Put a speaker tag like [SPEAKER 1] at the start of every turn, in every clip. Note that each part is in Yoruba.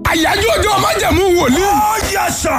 [SPEAKER 1] àyájọ́ ọjọ́ májẹ̀mú wòlíì.
[SPEAKER 2] Ó yẹ sà.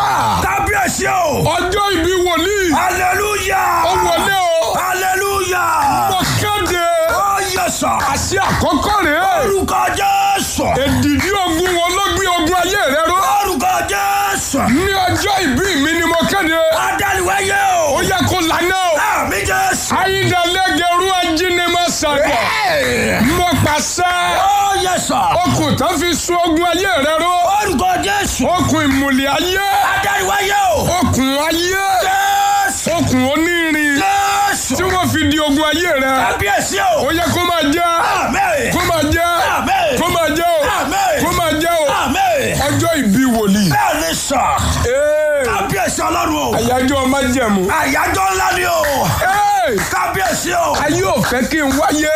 [SPEAKER 2] Kábíyèsí o.
[SPEAKER 1] ọjọ́ ìbí wòlíì.
[SPEAKER 2] Hallelujah.
[SPEAKER 1] ó wọlé o.
[SPEAKER 2] Hallelujah.
[SPEAKER 1] mo kéde.
[SPEAKER 2] Ó yẹ sà.
[SPEAKER 1] àṣẹ àkọ́kọ́ rèé.
[SPEAKER 2] Orúkọ Jésù.
[SPEAKER 1] èdìdí ogun wọn ló gbé ogun ayé rẹ ró.
[SPEAKER 2] Orúkọ Jésù.
[SPEAKER 1] ní ọjọ́ ìbí mi ni mo kéde.
[SPEAKER 2] Adániwáyé
[SPEAKER 1] ó
[SPEAKER 2] o.
[SPEAKER 1] yẹ kó lànà o.
[SPEAKER 2] Àmì Jésù.
[SPEAKER 1] ayíǹdàlẹ́gẹ̀rú ajínigbọ̀ sàgbọ̀. mo pàṣẹ.
[SPEAKER 2] Ó yẹ sà.
[SPEAKER 1] okùn tó fi sun ogun ayé rẹ ró.
[SPEAKER 2] Orúkọ Jésù.
[SPEAKER 1] okùn ìmùlẹ̀ ayé.
[SPEAKER 2] Adániwáyé o.
[SPEAKER 1] okùn ayé.
[SPEAKER 2] Jésù.
[SPEAKER 1] okùn onírin.
[SPEAKER 2] Jésù.
[SPEAKER 1] tí wọ́n fi di ogun ayé rẹ.
[SPEAKER 2] Kábíyèsí
[SPEAKER 1] ó
[SPEAKER 2] o.
[SPEAKER 1] yẹ kó máa jẹ́.
[SPEAKER 2] Àmín.
[SPEAKER 1] kó máa jẹ́.
[SPEAKER 2] Àmín.
[SPEAKER 1] kó máa jẹ́ o.
[SPEAKER 2] Àmín.
[SPEAKER 1] kó máa jẹ́ o.
[SPEAKER 2] Àmín.
[SPEAKER 1] ọjọ́ ìbí wòlíì.
[SPEAKER 2] Bẹ́ẹ̀ ni sà.
[SPEAKER 1] Ee,
[SPEAKER 2] Kábíyèsí Ọlọ́run o.
[SPEAKER 1] àyájọ́ májẹ̀mú.
[SPEAKER 2] Àyájọ́ ńlá ni o.
[SPEAKER 1] Ee,
[SPEAKER 2] Kábíyèsí o.
[SPEAKER 1] ayé ò fẹ́ kí n wáyé.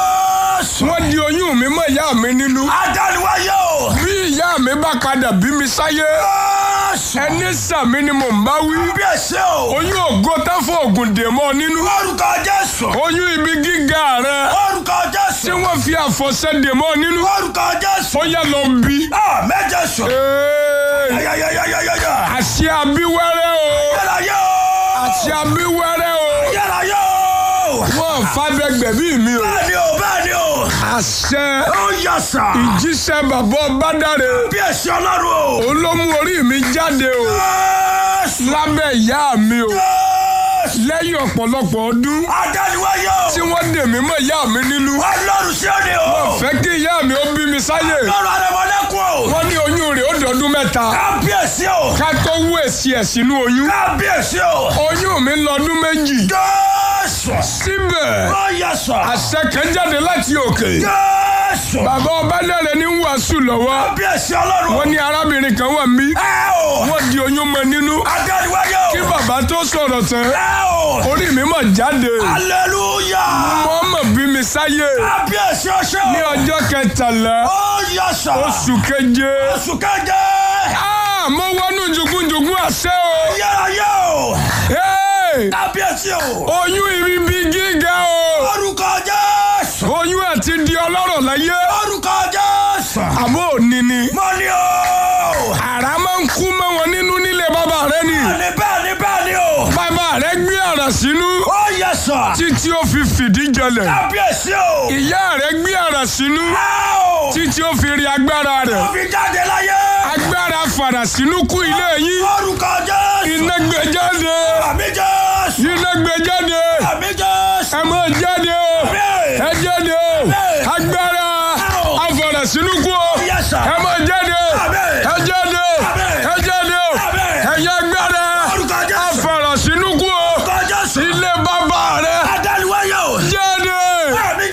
[SPEAKER 2] Jésù.
[SPEAKER 1] wọ́n di oyún mi mọ́ ìyá mi nínú.
[SPEAKER 2] Adániwáyé o.
[SPEAKER 1] bí ìyá mi bá padà bí mi sáyé.
[SPEAKER 2] Jésù.
[SPEAKER 1] ẹni sàmí ni mò ń bá wí.
[SPEAKER 2] Kábíyèsí o.
[SPEAKER 1] oyún ògo tán fún ògùn dè mọ́ nínú.
[SPEAKER 2] Orúkọ Jésù.
[SPEAKER 1] oyún ibi gíga rẹ.
[SPEAKER 2] Orúkọ
[SPEAKER 1] tí
[SPEAKER 2] Jésù.
[SPEAKER 1] wọ́n fi àfọ̀ṣẹ dè mọ́ nínú.
[SPEAKER 2] Orúkọ Jésù.
[SPEAKER 1] ó yẹ lọ bí.
[SPEAKER 2] Àmín Jésù.
[SPEAKER 1] Ee,
[SPEAKER 2] Yáyáyáyáyáyá.
[SPEAKER 1] àṣẹ abíwẹ́rẹ́ o.
[SPEAKER 2] Yẹ́láyé o.
[SPEAKER 1] àṣẹ abíwẹ́rẹ́ o.
[SPEAKER 2] Yẹ́láyé o.
[SPEAKER 1] wọ́n fàbẹ́gbẹ̀ bí mi o.
[SPEAKER 2] Bẹ́ẹ̀ni o, bẹ́ẹ̀ni o.
[SPEAKER 1] àṣẹ
[SPEAKER 2] Ó yẹ sà.
[SPEAKER 1] ìjíṣẹ́ bàbá ọbádàrẹ
[SPEAKER 2] Kábíyèsí Ọlọ́run o.
[SPEAKER 1] òun ló mú orí mi jáde o
[SPEAKER 2] Jésù.
[SPEAKER 1] lábẹ́ ìyá mi o
[SPEAKER 2] Jésù.
[SPEAKER 1] lẹ́yìn ọ̀pọ̀lọpọ̀ ọdún
[SPEAKER 2] Adániwáyé
[SPEAKER 1] tí
[SPEAKER 2] o.
[SPEAKER 1] wọ́n dè mí mọ́ ìyá mi nínú
[SPEAKER 2] Ọlọ́run sí òde o.
[SPEAKER 1] fẹ́ kí ìyá mi ó bí mi sáyè
[SPEAKER 2] Ọlọ́run Adémọ́lẹ́kùn o.
[SPEAKER 1] wọ́n ní oyún rẹ̀ ó dọ̀dún mẹ́ta
[SPEAKER 2] Kábíyèsí o.
[SPEAKER 1] ká tó wú èsì ẹ̀ sínú oyún
[SPEAKER 2] Kábíyèsí o.
[SPEAKER 1] oyún mi lọ́dún méjì
[SPEAKER 2] Jésù.
[SPEAKER 1] síbẹ̀
[SPEAKER 2] Ó yẹ sà.
[SPEAKER 1] àṣẹ kan jáde láti òkè
[SPEAKER 2] Jésù.
[SPEAKER 1] bàbá ọbádàrẹ ní wàásù lọ́wọ́
[SPEAKER 2] Kábíyèsí Ọlọ́run.
[SPEAKER 1] wọ́n ní arábìnrin kan wà mí
[SPEAKER 2] Ẹ o.
[SPEAKER 1] wọ́n di oyún mọ́ nínú
[SPEAKER 2] Adániwáyé o.
[SPEAKER 1] kí bàbá tó sọ̀rọ̀ tán
[SPEAKER 2] Ẹ o.
[SPEAKER 1] orí mi mà jáde
[SPEAKER 2] Hallelujah.
[SPEAKER 1] wọ́n mọ̀ bí mi sáyé
[SPEAKER 2] Kábíyèsí ọṣẹ́ o.
[SPEAKER 1] ní ọjọ́ kẹtàlá
[SPEAKER 2] Ó yẹ sà.
[SPEAKER 1] oṣù keje
[SPEAKER 2] Oṣù keje.
[SPEAKER 1] Ah, mo wọnú jugunjugun àṣẹ o
[SPEAKER 2] Yẹ́láyé o.
[SPEAKER 1] Hey!
[SPEAKER 2] Kábíyèsí o.
[SPEAKER 1] oyún ibi gíga o
[SPEAKER 2] Orúkọ Jésù.
[SPEAKER 1] oyún àti di ọlọ́rọ̀ láyé
[SPEAKER 2] Orúkọ Jésù.
[SPEAKER 1] àbó òní ni
[SPEAKER 2] Mo ní o.
[SPEAKER 1] àrá máa ń kú mọ́ wọn nínú nílé bàbá rẹ ni
[SPEAKER 2] Bẹ́ẹ̀ni bẹ́ẹ̀ni bẹ́ẹ̀ni o.
[SPEAKER 1] bàbá rẹ gbé àrà sínú
[SPEAKER 2] Ó yẹ sà.
[SPEAKER 1] títí ó fi fìdí jẹlẹ̀
[SPEAKER 2] Kábíyèsí o.
[SPEAKER 1] ìyá rẹ gbé àrà sínú
[SPEAKER 2] Ẹ o.
[SPEAKER 1] títí ó fi rí agbára rẹ̀
[SPEAKER 2] Ó fi jáde láyé.
[SPEAKER 1] agbára fàrà sínú kú ilé yín
[SPEAKER 2] Orúkọ Jésù.
[SPEAKER 1] iná gbé jáde
[SPEAKER 2] Àmì Jésù.
[SPEAKER 1] iná gbé jáde
[SPEAKER 2] Àmì Jésù.
[SPEAKER 1] ẹ máa jáde o ẹ jáde o agbára afàrà sínú kú o
[SPEAKER 2] Yes, sir.
[SPEAKER 1] ẹ máa jáde o
[SPEAKER 2] Àmín.
[SPEAKER 1] ẹ jáde o
[SPEAKER 2] Àmín.
[SPEAKER 1] ẹ jáde o
[SPEAKER 2] Àmín.
[SPEAKER 1] ẹ̀yà agbára
[SPEAKER 2] Orúkọ Jésù.
[SPEAKER 1] afàrà sínú kú o
[SPEAKER 2] Orúkọ Jésù.
[SPEAKER 1] ilé bàbá rẹ
[SPEAKER 2] Adániwáyé o.
[SPEAKER 1] jáde.
[SPEAKER 2] Àmì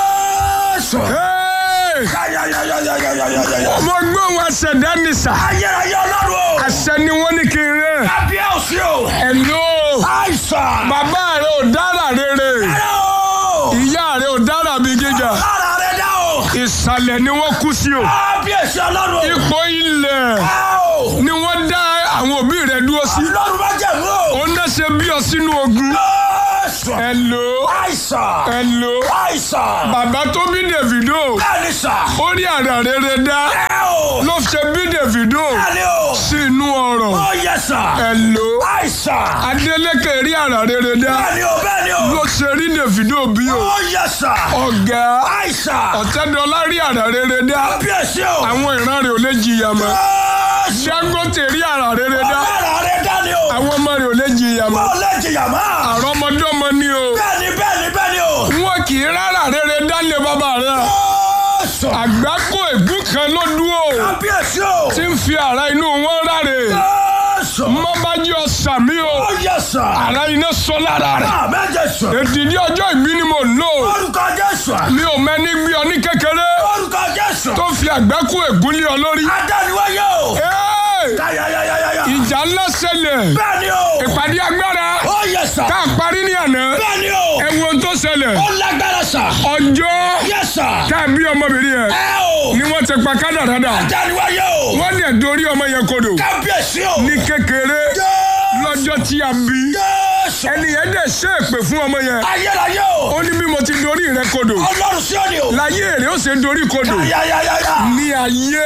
[SPEAKER 2] Jésù.
[SPEAKER 1] Hey!
[SPEAKER 2] Yáyáyáyáyáyáyáyá.
[SPEAKER 1] ọmọ gbọ́n wa ṣẹ̀dá ní sà
[SPEAKER 2] Ayérayé Ọlọ́run o.
[SPEAKER 1] àṣẹ ni wọ́n ní kí n rẹ̀
[SPEAKER 2] Kábíyèsí o.
[SPEAKER 1] ẹ̀lò
[SPEAKER 2] Àìsàn.
[SPEAKER 1] bàbá rẹ ò dára rere
[SPEAKER 2] Ẹ o.
[SPEAKER 1] ìyá rẹ ò dára bí gíga
[SPEAKER 2] Lára rẹ̀ dá o.
[SPEAKER 1] ìsàlẹ̀ ni wọ́n kú sí o
[SPEAKER 2] Kábíyèsí Ọlọ́run o.
[SPEAKER 1] ipò ilẹ̀
[SPEAKER 2] Ẹ o.
[SPEAKER 1] ni wọ́n dá àwọn òbí rẹ dúró sí
[SPEAKER 2] Ọlọ́run bá jẹ̀ mú o.
[SPEAKER 1] ó ń dẹ́sẹ̀ bí ọ sínú ogun
[SPEAKER 2] Jésù.
[SPEAKER 1] ẹ̀lò
[SPEAKER 2] Àìsàn.
[SPEAKER 1] ẹ̀lò
[SPEAKER 2] Àìsàn.
[SPEAKER 1] bàbá tó bí Davido
[SPEAKER 2] Bẹ́ẹ̀ni sà.
[SPEAKER 1] ó rí àrà rere dá
[SPEAKER 2] Ẹ o.
[SPEAKER 1] ló ṣe bí Davido
[SPEAKER 2] Bẹ́ẹ̀ni o.
[SPEAKER 1] sí inú ọrọ̀
[SPEAKER 2] Ó yẹ sà.
[SPEAKER 1] ẹ̀lò
[SPEAKER 2] Àìsàn.
[SPEAKER 1] Adeleke rí àrà rere dá
[SPEAKER 2] Bẹ́ẹ̀ni o. Bẹ́ẹ̀ni o.
[SPEAKER 1] ló ṣe rí Davido bí o
[SPEAKER 2] Ó yẹ sà.
[SPEAKER 1] ọ̀gá
[SPEAKER 2] Àìsàn.
[SPEAKER 1] ọ̀tẹ́dọ́lá rí àrà rere dá
[SPEAKER 2] Kábíyèsí o.
[SPEAKER 1] àwọn ìran rẹ̀ ò lè jìyà mọ́
[SPEAKER 2] Jésù.
[SPEAKER 1] Dangote rí àrà rere dá
[SPEAKER 2] Lára rẹ̀ dá ni o.
[SPEAKER 1] àwọn ọmọ rẹ̀ ò lè jìyà mọ́
[SPEAKER 2] Ó lè jìyà mọ́.
[SPEAKER 1] àrọ́mọdọ́mọ ni o
[SPEAKER 2] Bẹ́ẹ̀ni bẹ́ẹ̀ni bẹ́ẹ̀ni o.
[SPEAKER 1] wọn kì í rárá rere dálé bàbá rẹ̀
[SPEAKER 2] Jésù.
[SPEAKER 1] àgbákò ègún kan ló dúró
[SPEAKER 2] Kábíyèsí o.
[SPEAKER 1] tí ń fi àrà inú wọn ráre
[SPEAKER 2] Jésù.
[SPEAKER 1] mọ́bájú ọ̀sàmí o
[SPEAKER 2] Ó yẹ sà.
[SPEAKER 1] àrà iná sọ lára rẹ̀
[SPEAKER 2] Àmín Jésù.
[SPEAKER 1] èdìdí ọjọ́ ìbí ni mo lò
[SPEAKER 2] Orúkọ Jésù.
[SPEAKER 1] mi ò mẹ́ni gbé ọ ní kékeré
[SPEAKER 2] Orúkọ Jésù.
[SPEAKER 1] tó fi àgbákò ègún lé ọ lórí.
[SPEAKER 2] Adániwáyé o.
[SPEAKER 1] Hey!
[SPEAKER 2] Yáyáyáyáyá.
[SPEAKER 1] ìjà ńlá ṣẹlẹ̀
[SPEAKER 2] Bẹ́ẹ̀ni o.
[SPEAKER 1] ìpàdé agbára
[SPEAKER 2] Ó yẹ sà.
[SPEAKER 1] tá a parí ní àná
[SPEAKER 2] Bẹ́ẹ̀ni o.
[SPEAKER 1] ẹ wo ohun tó ṣẹlẹ̀
[SPEAKER 2] Ó lágbára sà.
[SPEAKER 1] ọjọ́
[SPEAKER 2] Yẹ sà.
[SPEAKER 1] tá a bí ọmọbìnrin yẹn
[SPEAKER 2] Ẹ o.
[SPEAKER 1] ni wọ́n ti pa kádàrádà
[SPEAKER 2] Adániwáyé o.
[SPEAKER 1] wọ́n dẹ̀ dorí ọmọ yẹn kodò
[SPEAKER 2] Kábíyèsí o.
[SPEAKER 1] ní kékeré
[SPEAKER 2] Jésù.
[SPEAKER 1] lọ́jọ́ tí a bí
[SPEAKER 2] Jésù.
[SPEAKER 1] ẹni yẹn dẹ̀ ṣe èpè fún ọmọ yẹn
[SPEAKER 2] Ayérayé o.
[SPEAKER 1] ó ní bí mo ti dorí rẹ kodò
[SPEAKER 2] Ọlọ́run sí òní o.
[SPEAKER 1] láyé èrè ó ṣe dorí kodò
[SPEAKER 2] Yáyáyáyá.
[SPEAKER 1] ní ayé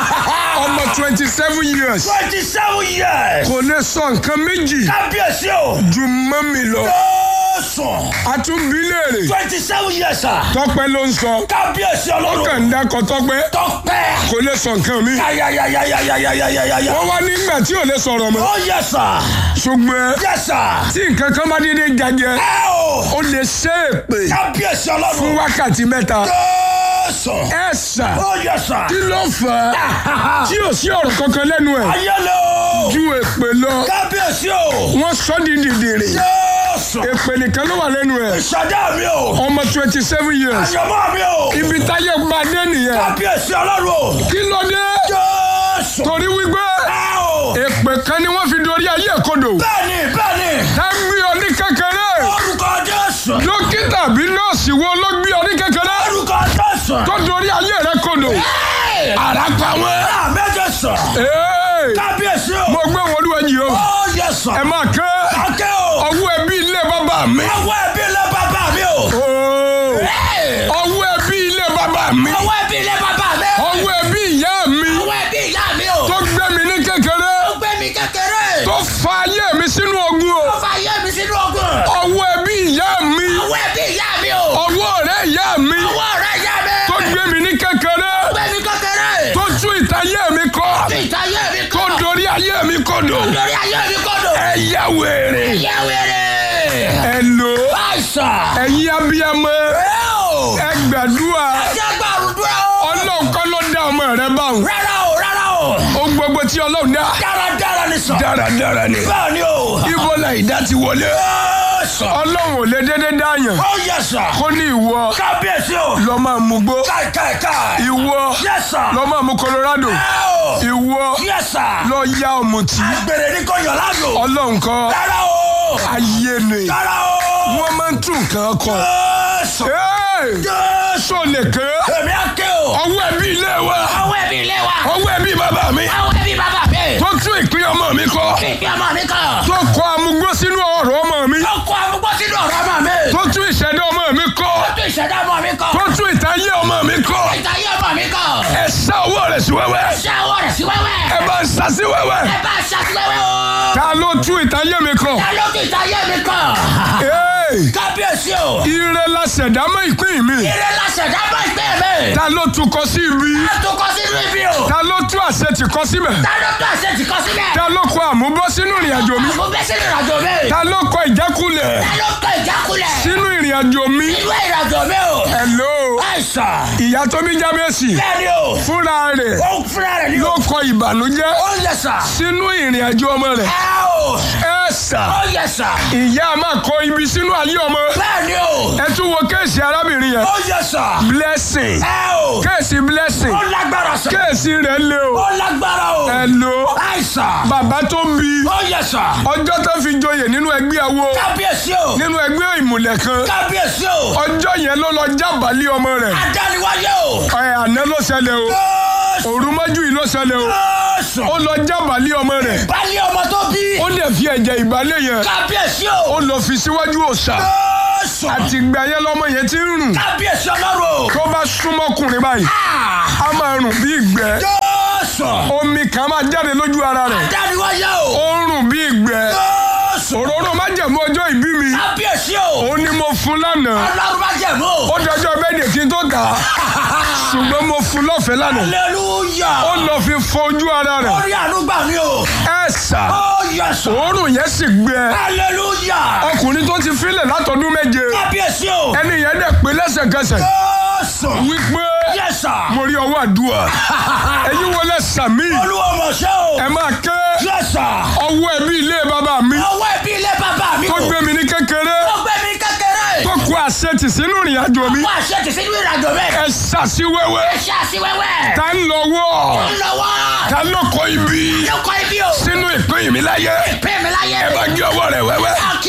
[SPEAKER 1] ọmọ twenty seven years
[SPEAKER 2] Twenty seven years.
[SPEAKER 1] kò lè sọ nǹkan méjì
[SPEAKER 2] Kábíyèsí o.
[SPEAKER 1] ju mọ́mì lọ
[SPEAKER 2] Jésù.
[SPEAKER 1] àtúnbí léèrè
[SPEAKER 2] Twenty seven years sir.
[SPEAKER 1] tọ́pẹ́ ló ń sọ
[SPEAKER 2] Kábíyèsí
[SPEAKER 1] ó
[SPEAKER 2] Ọlọ́run.
[SPEAKER 1] kàn ń dákọ̀ tọ́pẹ́
[SPEAKER 2] Tọ́pẹ́.
[SPEAKER 1] kò lè sọ nǹkan mi
[SPEAKER 2] Yáyáyáyáyáyáyáyá.
[SPEAKER 1] wọ́n wá nígbà tí ò lè sọ̀rọ̀ mọ́
[SPEAKER 2] Oh yes sir.
[SPEAKER 1] ṣùgbọ́n
[SPEAKER 2] Yes sir.
[SPEAKER 1] tí nǹkan kan bá dédé jajẹ
[SPEAKER 2] Ẹ o.
[SPEAKER 1] ó lè ṣe èpè
[SPEAKER 2] Kábíyèsí
[SPEAKER 1] fún
[SPEAKER 2] Ọlọ́run.
[SPEAKER 1] wákàtí mẹ́ta
[SPEAKER 2] Jésù.
[SPEAKER 1] ẹ sà
[SPEAKER 2] Oh yes sir.
[SPEAKER 1] kí ló fà á tí ò sí ọ̀rọ̀ kankan lẹ́nu ẹ̀
[SPEAKER 2] Ayẹlẹ o.
[SPEAKER 1] ju èpè lọ
[SPEAKER 2] Kábíyèsí o.
[SPEAKER 1] wọ́n sọ di dìdìrì
[SPEAKER 2] Jésù.
[SPEAKER 1] èpè nìkan ló wà lẹ́nu ẹ̀
[SPEAKER 2] Ìṣẹ̀dá mi o.
[SPEAKER 1] ọmọ twenty seven years
[SPEAKER 2] Àyànmọ́ mi o.
[SPEAKER 1] ibi táyé máa dé nìyẹn
[SPEAKER 2] Kábíyèsí Ọlọ́run o.
[SPEAKER 1] kí ló dé
[SPEAKER 2] Jésù.
[SPEAKER 1] torí wípé
[SPEAKER 2] Ẹ o.
[SPEAKER 1] èpè kan ni wọ́n fi dorí ayé kodò
[SPEAKER 2] Bẹ́ẹ̀ni bẹ́ẹ̀ni.
[SPEAKER 1] tá ń gbé ọ ní kékeré
[SPEAKER 2] Orúkọ Jésù.
[SPEAKER 1] dókítà bí nọ́ọ̀sì wo ló gbé ọ ní kékeré
[SPEAKER 2] Orúkọ Jésù.
[SPEAKER 1] tó dorí ayé rẹ kodò
[SPEAKER 2] Ara pa wọn. Àmẹ́jọ sọ.
[SPEAKER 1] Ee,
[SPEAKER 2] Kábíyèsí o.
[SPEAKER 1] mo gbé wọn olúwa yìí o
[SPEAKER 2] Ó yẹ sọ.
[SPEAKER 1] ẹ máa ké
[SPEAKER 2] Akẹ́ o.
[SPEAKER 1] ọwọ́ ẹbí ilé bàbá mi
[SPEAKER 2] Ọwọ́ ẹbí ilé bàbá mi o.
[SPEAKER 1] Oo, ọwọ́ ẹbí ilé bàbá mi
[SPEAKER 2] Ọwọ́ ẹbí ilé bàbá mi.
[SPEAKER 1] ọwọ́ ẹbí ìyá mi
[SPEAKER 2] Ọwọ́ ẹbí ìyá mi o.
[SPEAKER 1] tó gbé mi ní kékeré
[SPEAKER 2] Ó gbé mi kékeré.
[SPEAKER 1] tó fa ayé mi sínú ogun o
[SPEAKER 2] Ó fa ayé mi sínú ogun.
[SPEAKER 1] ọwọ́ ẹbí ìyá mi
[SPEAKER 2] Ọwọ́ ẹbí ìyá mi o.
[SPEAKER 1] ọwọ́ ọ̀rẹ́ ìyá mi
[SPEAKER 2] Ọwọ́ ọ̀rẹ́ ìyá mi.
[SPEAKER 1] tó gbé mi ní kékeré
[SPEAKER 2] Ó gbé mi kékeré.
[SPEAKER 1] tó tú ìtayé mi kọ́
[SPEAKER 2] Fi ìtayé mi
[SPEAKER 1] tó
[SPEAKER 2] kọ́.
[SPEAKER 1] dorí ayé mi kodò
[SPEAKER 2] Lórí ayé mi kọ́dọ̀.
[SPEAKER 1] ẹ yá wèrè
[SPEAKER 2] Ìyá wèrè.
[SPEAKER 1] ẹ lò
[SPEAKER 2] Àìsàn.
[SPEAKER 1] ẹ̀yin abiyamọ
[SPEAKER 2] Ẹ o.
[SPEAKER 1] ẹ gbàdúrà
[SPEAKER 2] Ẹjẹ́ gbàrúdúrà o.
[SPEAKER 1] ọlọ́run kọ́ ló dá ọmọ rẹ báwọn
[SPEAKER 2] Rárá o, rárá o.
[SPEAKER 1] ohun gbogbo tí ọlọ́run dá
[SPEAKER 2] Dáradára ni sọ.
[SPEAKER 1] dáradára ni
[SPEAKER 2] Bẹ́ẹ̀ ni o.
[SPEAKER 1] ibo la ìdá ti wọlé
[SPEAKER 2] Ó sọ.
[SPEAKER 1] ọlọ́run ò lè dédé dáyàn
[SPEAKER 2] Ó yẹ sọ.
[SPEAKER 1] kó ní ìwọ
[SPEAKER 2] Kábíyèsí o.
[SPEAKER 1] lọ máa mú gbó
[SPEAKER 2] Káì káì káì.
[SPEAKER 1] ìwọ
[SPEAKER 2] Yẹ sọ.
[SPEAKER 1] lọ máa mú Colorado
[SPEAKER 2] Ẹ o.
[SPEAKER 1] ìwọ
[SPEAKER 2] Yẹ sọ.
[SPEAKER 1] lọ ya ọ̀mùtí
[SPEAKER 2] Àgbèrè ní kò yọ̀ ládò.
[SPEAKER 1] ọlọ́run kọ́
[SPEAKER 2] Rárá o.
[SPEAKER 1] ayé ni
[SPEAKER 2] Rárá o.
[SPEAKER 1] wọ́n máa ń tún nǹkan kọ.
[SPEAKER 2] Ó sọ.
[SPEAKER 1] Hey!
[SPEAKER 2] Jésù.
[SPEAKER 1] sọ lè ké
[SPEAKER 2] Èmi á ké o.
[SPEAKER 1] ọwọ́ ẹbí ilé wa
[SPEAKER 2] Àwọn ẹbí ilé wa.
[SPEAKER 1] ọwọ́ ẹbí bàbá mi
[SPEAKER 2] Àwọn ẹbí bàbá mi.
[SPEAKER 1] tó tún ìpín ọmọ mi kọ
[SPEAKER 2] Kìkì ọmọ mi kan.
[SPEAKER 1] tó kọ amúgbó sínú ọ̀rọ̀ ọmọ mi
[SPEAKER 2] Ó kó arúgbó sínú ọ̀rọ̀ ọmọ mi.
[SPEAKER 1] tó tún ìṣẹ̀dá ọmọ mi kọ
[SPEAKER 2] Ó tún ìṣẹ̀dá ọmọ mi kan.
[SPEAKER 1] tó tún ìtayé ọmọ mi kọ
[SPEAKER 2] Ìtayé ọmọ mi kan.
[SPEAKER 1] ẹ sá ọwọ́ rẹ̀ sí wẹ́wẹ́
[SPEAKER 2] Ṣé ọwọ́ rẹ̀ sí wẹ́wẹ́?
[SPEAKER 1] ẹ bá ń sá sí wẹ́wẹ́
[SPEAKER 2] Ẹ bá ṣàtìlẹ́wẹ́ o.
[SPEAKER 1] ta ló tún ìtayé mi kọ
[SPEAKER 2] Ta ló tún ìtayé mi kan?
[SPEAKER 1] Hey!
[SPEAKER 2] Kábíyèsí o.
[SPEAKER 1] ire la ṣẹ̀dá mọ́ ìpín mi
[SPEAKER 2] Ire la ṣẹ̀dá bá ìgbé mi.
[SPEAKER 1] ta ló tún kọ sí ibi
[SPEAKER 2] Ta tó kọ sínú ibi o.
[SPEAKER 1] ta ló tún àṣẹ tì kọ síbẹ̀
[SPEAKER 2] Ta ló tó àṣẹ ti kọ sílẹ̀?
[SPEAKER 1] ta ló kọ àmúbọ́ sínú ìrìn àjò mi
[SPEAKER 2] Mo bẹ́ sínú ìrìnàjò mi.
[SPEAKER 1] ta ló kọ ìjákulẹ̀
[SPEAKER 2] Ta ló kọ ìjákulẹ̀?
[SPEAKER 1] sínú ìrìn àjò mi
[SPEAKER 2] Inú ìrìnàjò mi o.
[SPEAKER 1] hello
[SPEAKER 2] Àìsàn.
[SPEAKER 1] ìyá tó bí jábẹ́sì
[SPEAKER 2] Bẹ́ẹ̀ni o.
[SPEAKER 1] fúnra rẹ̀
[SPEAKER 2] Ó ń fúnra rẹ̀ ní
[SPEAKER 1] ló
[SPEAKER 2] o.
[SPEAKER 1] kọ ìbànújẹ́
[SPEAKER 2] Ó yẹ sà.
[SPEAKER 1] sínú ìrìn àjò ọmọ rẹ̀
[SPEAKER 2] Ẹ o.
[SPEAKER 1] ẹ sà
[SPEAKER 2] Ó yẹ sà.
[SPEAKER 1] ìyá máa kọ ibi sínú ayé ọmọ
[SPEAKER 2] Bẹ́ẹ̀ni o.
[SPEAKER 1] ẹ tún wo kéèsì arábìnrin yẹn
[SPEAKER 2] Ó yẹ sà.
[SPEAKER 1] blessing
[SPEAKER 2] Ẹ o.
[SPEAKER 1] kéèsì blessing
[SPEAKER 2] Ó lágbára sà.
[SPEAKER 1] kéèsì rẹ̀ lé o
[SPEAKER 2] Ó lágbára o.
[SPEAKER 1] hello
[SPEAKER 2] Àìsàn.
[SPEAKER 1] bàbá tó ń bi
[SPEAKER 2] Ó yẹ sà.
[SPEAKER 1] ọjọ́ tó fi joyè nínú ẹgbẹ́ awo
[SPEAKER 2] Kábíyèsí o.
[SPEAKER 1] nínú ẹgbẹ́ ìmùlẹ̀ kan
[SPEAKER 2] Kábíyèsí o.
[SPEAKER 1] ọjọ́ yẹn ló lọ jábàálẹ̀ ọmọ rẹ̀
[SPEAKER 2] Adániwáyé o.
[SPEAKER 1] ẹ àná ló ṣẹlẹ̀ o
[SPEAKER 2] Jésù.
[SPEAKER 1] òrùmọ́jú yìí ló ṣẹlẹ̀ o
[SPEAKER 2] Jésù.
[SPEAKER 1] ó lọ jábàálẹ̀ ọmọ rẹ̀
[SPEAKER 2] Bálé ọmọ tó bí.
[SPEAKER 1] ó dẹ̀ fi ẹ̀jẹ̀ ìbálẹ̀ yẹn
[SPEAKER 2] Kábíyèsí
[SPEAKER 1] ó
[SPEAKER 2] o.
[SPEAKER 1] lọ fi síwájú òòṣà
[SPEAKER 2] Jésù.
[SPEAKER 1] àtìgbà yẹn lọmọ yẹn ti ń rùn
[SPEAKER 2] Kábíyèsí ọlọ́run o.
[SPEAKER 1] tó bá súnmọ́kùnrin báyìí
[SPEAKER 2] Ah!
[SPEAKER 1] a máa rùn bí ìgbẹ́
[SPEAKER 2] Jésù.
[SPEAKER 1] omi kan máa jáde lójú ara rẹ̀
[SPEAKER 2] Adániwáyé o.
[SPEAKER 1] ó ń rùn bí ìgbẹ́
[SPEAKER 2] Jésù.
[SPEAKER 1] òróró májẹ̀mú ọjọ́ ìbí mi
[SPEAKER 2] Kábíyèsí o.
[SPEAKER 1] ó ní mo fún lánàá
[SPEAKER 2] Ọlọ́run má jẹ̀mú o.
[SPEAKER 1] ó dọjọ́ bẹ́ẹ̀dẹ̀ kí n tó kà á ṣùgbọ́n mo fún lọ́fẹ̀ẹ́ lánàá
[SPEAKER 2] Hallelujah.
[SPEAKER 1] ó lọ fi fọ ojú ara rẹ̀
[SPEAKER 2] Orí àánú gbà mí o.
[SPEAKER 1] ẹ sà
[SPEAKER 2] Ó yẹ sọ.
[SPEAKER 1] òórùn yẹn sì gbẹ
[SPEAKER 2] Hallelujah.
[SPEAKER 1] ọkùnrin tó ti filẹ̀ látọdún méje
[SPEAKER 2] Kábíyèsí o.
[SPEAKER 1] ẹni yẹn dẹ̀ pé lẹ́sẹ̀kẹsẹ̀
[SPEAKER 2] Jésù.
[SPEAKER 1] wípé
[SPEAKER 2] Yes sir.
[SPEAKER 1] mo rí ọwọ́ àdúrà ẹ̀yin wọlé sàmì
[SPEAKER 2] Olúwa mọ̀ ṣe o.
[SPEAKER 1] ẹ máa ké
[SPEAKER 2] Yes sir.
[SPEAKER 1] ọwọ́ ẹbí ilé bàbá mi
[SPEAKER 2] Ọwọ́ ẹbí ilé bàbá mi
[SPEAKER 1] tó
[SPEAKER 2] o.
[SPEAKER 1] gbé mi ní kékeré
[SPEAKER 2] Ó gbé mi kékeré.
[SPEAKER 1] tó kó àṣetì sínú ìrìn àjò mi
[SPEAKER 2] Wọ́n àṣẹ ti sínú ìrìnàjò mi.
[SPEAKER 1] ẹ ṣàṣì wẹ́wẹ́
[SPEAKER 2] Ẹ ṣe àṣìwẹ́wẹ́.
[SPEAKER 1] ta ń lọ́wọ́
[SPEAKER 2] Ó ń lọ́wọ́.
[SPEAKER 1] ta ló kọ ibi
[SPEAKER 2] Ló kọ́ ibi o.
[SPEAKER 1] sínú ìpín mi láyé
[SPEAKER 2] Ìpín mi láyé.
[SPEAKER 1] ẹ bá gé ọwọ́ rẹ̀ wẹ́wẹ́
[SPEAKER 2] Á kí ọwọ́ rẹ̀.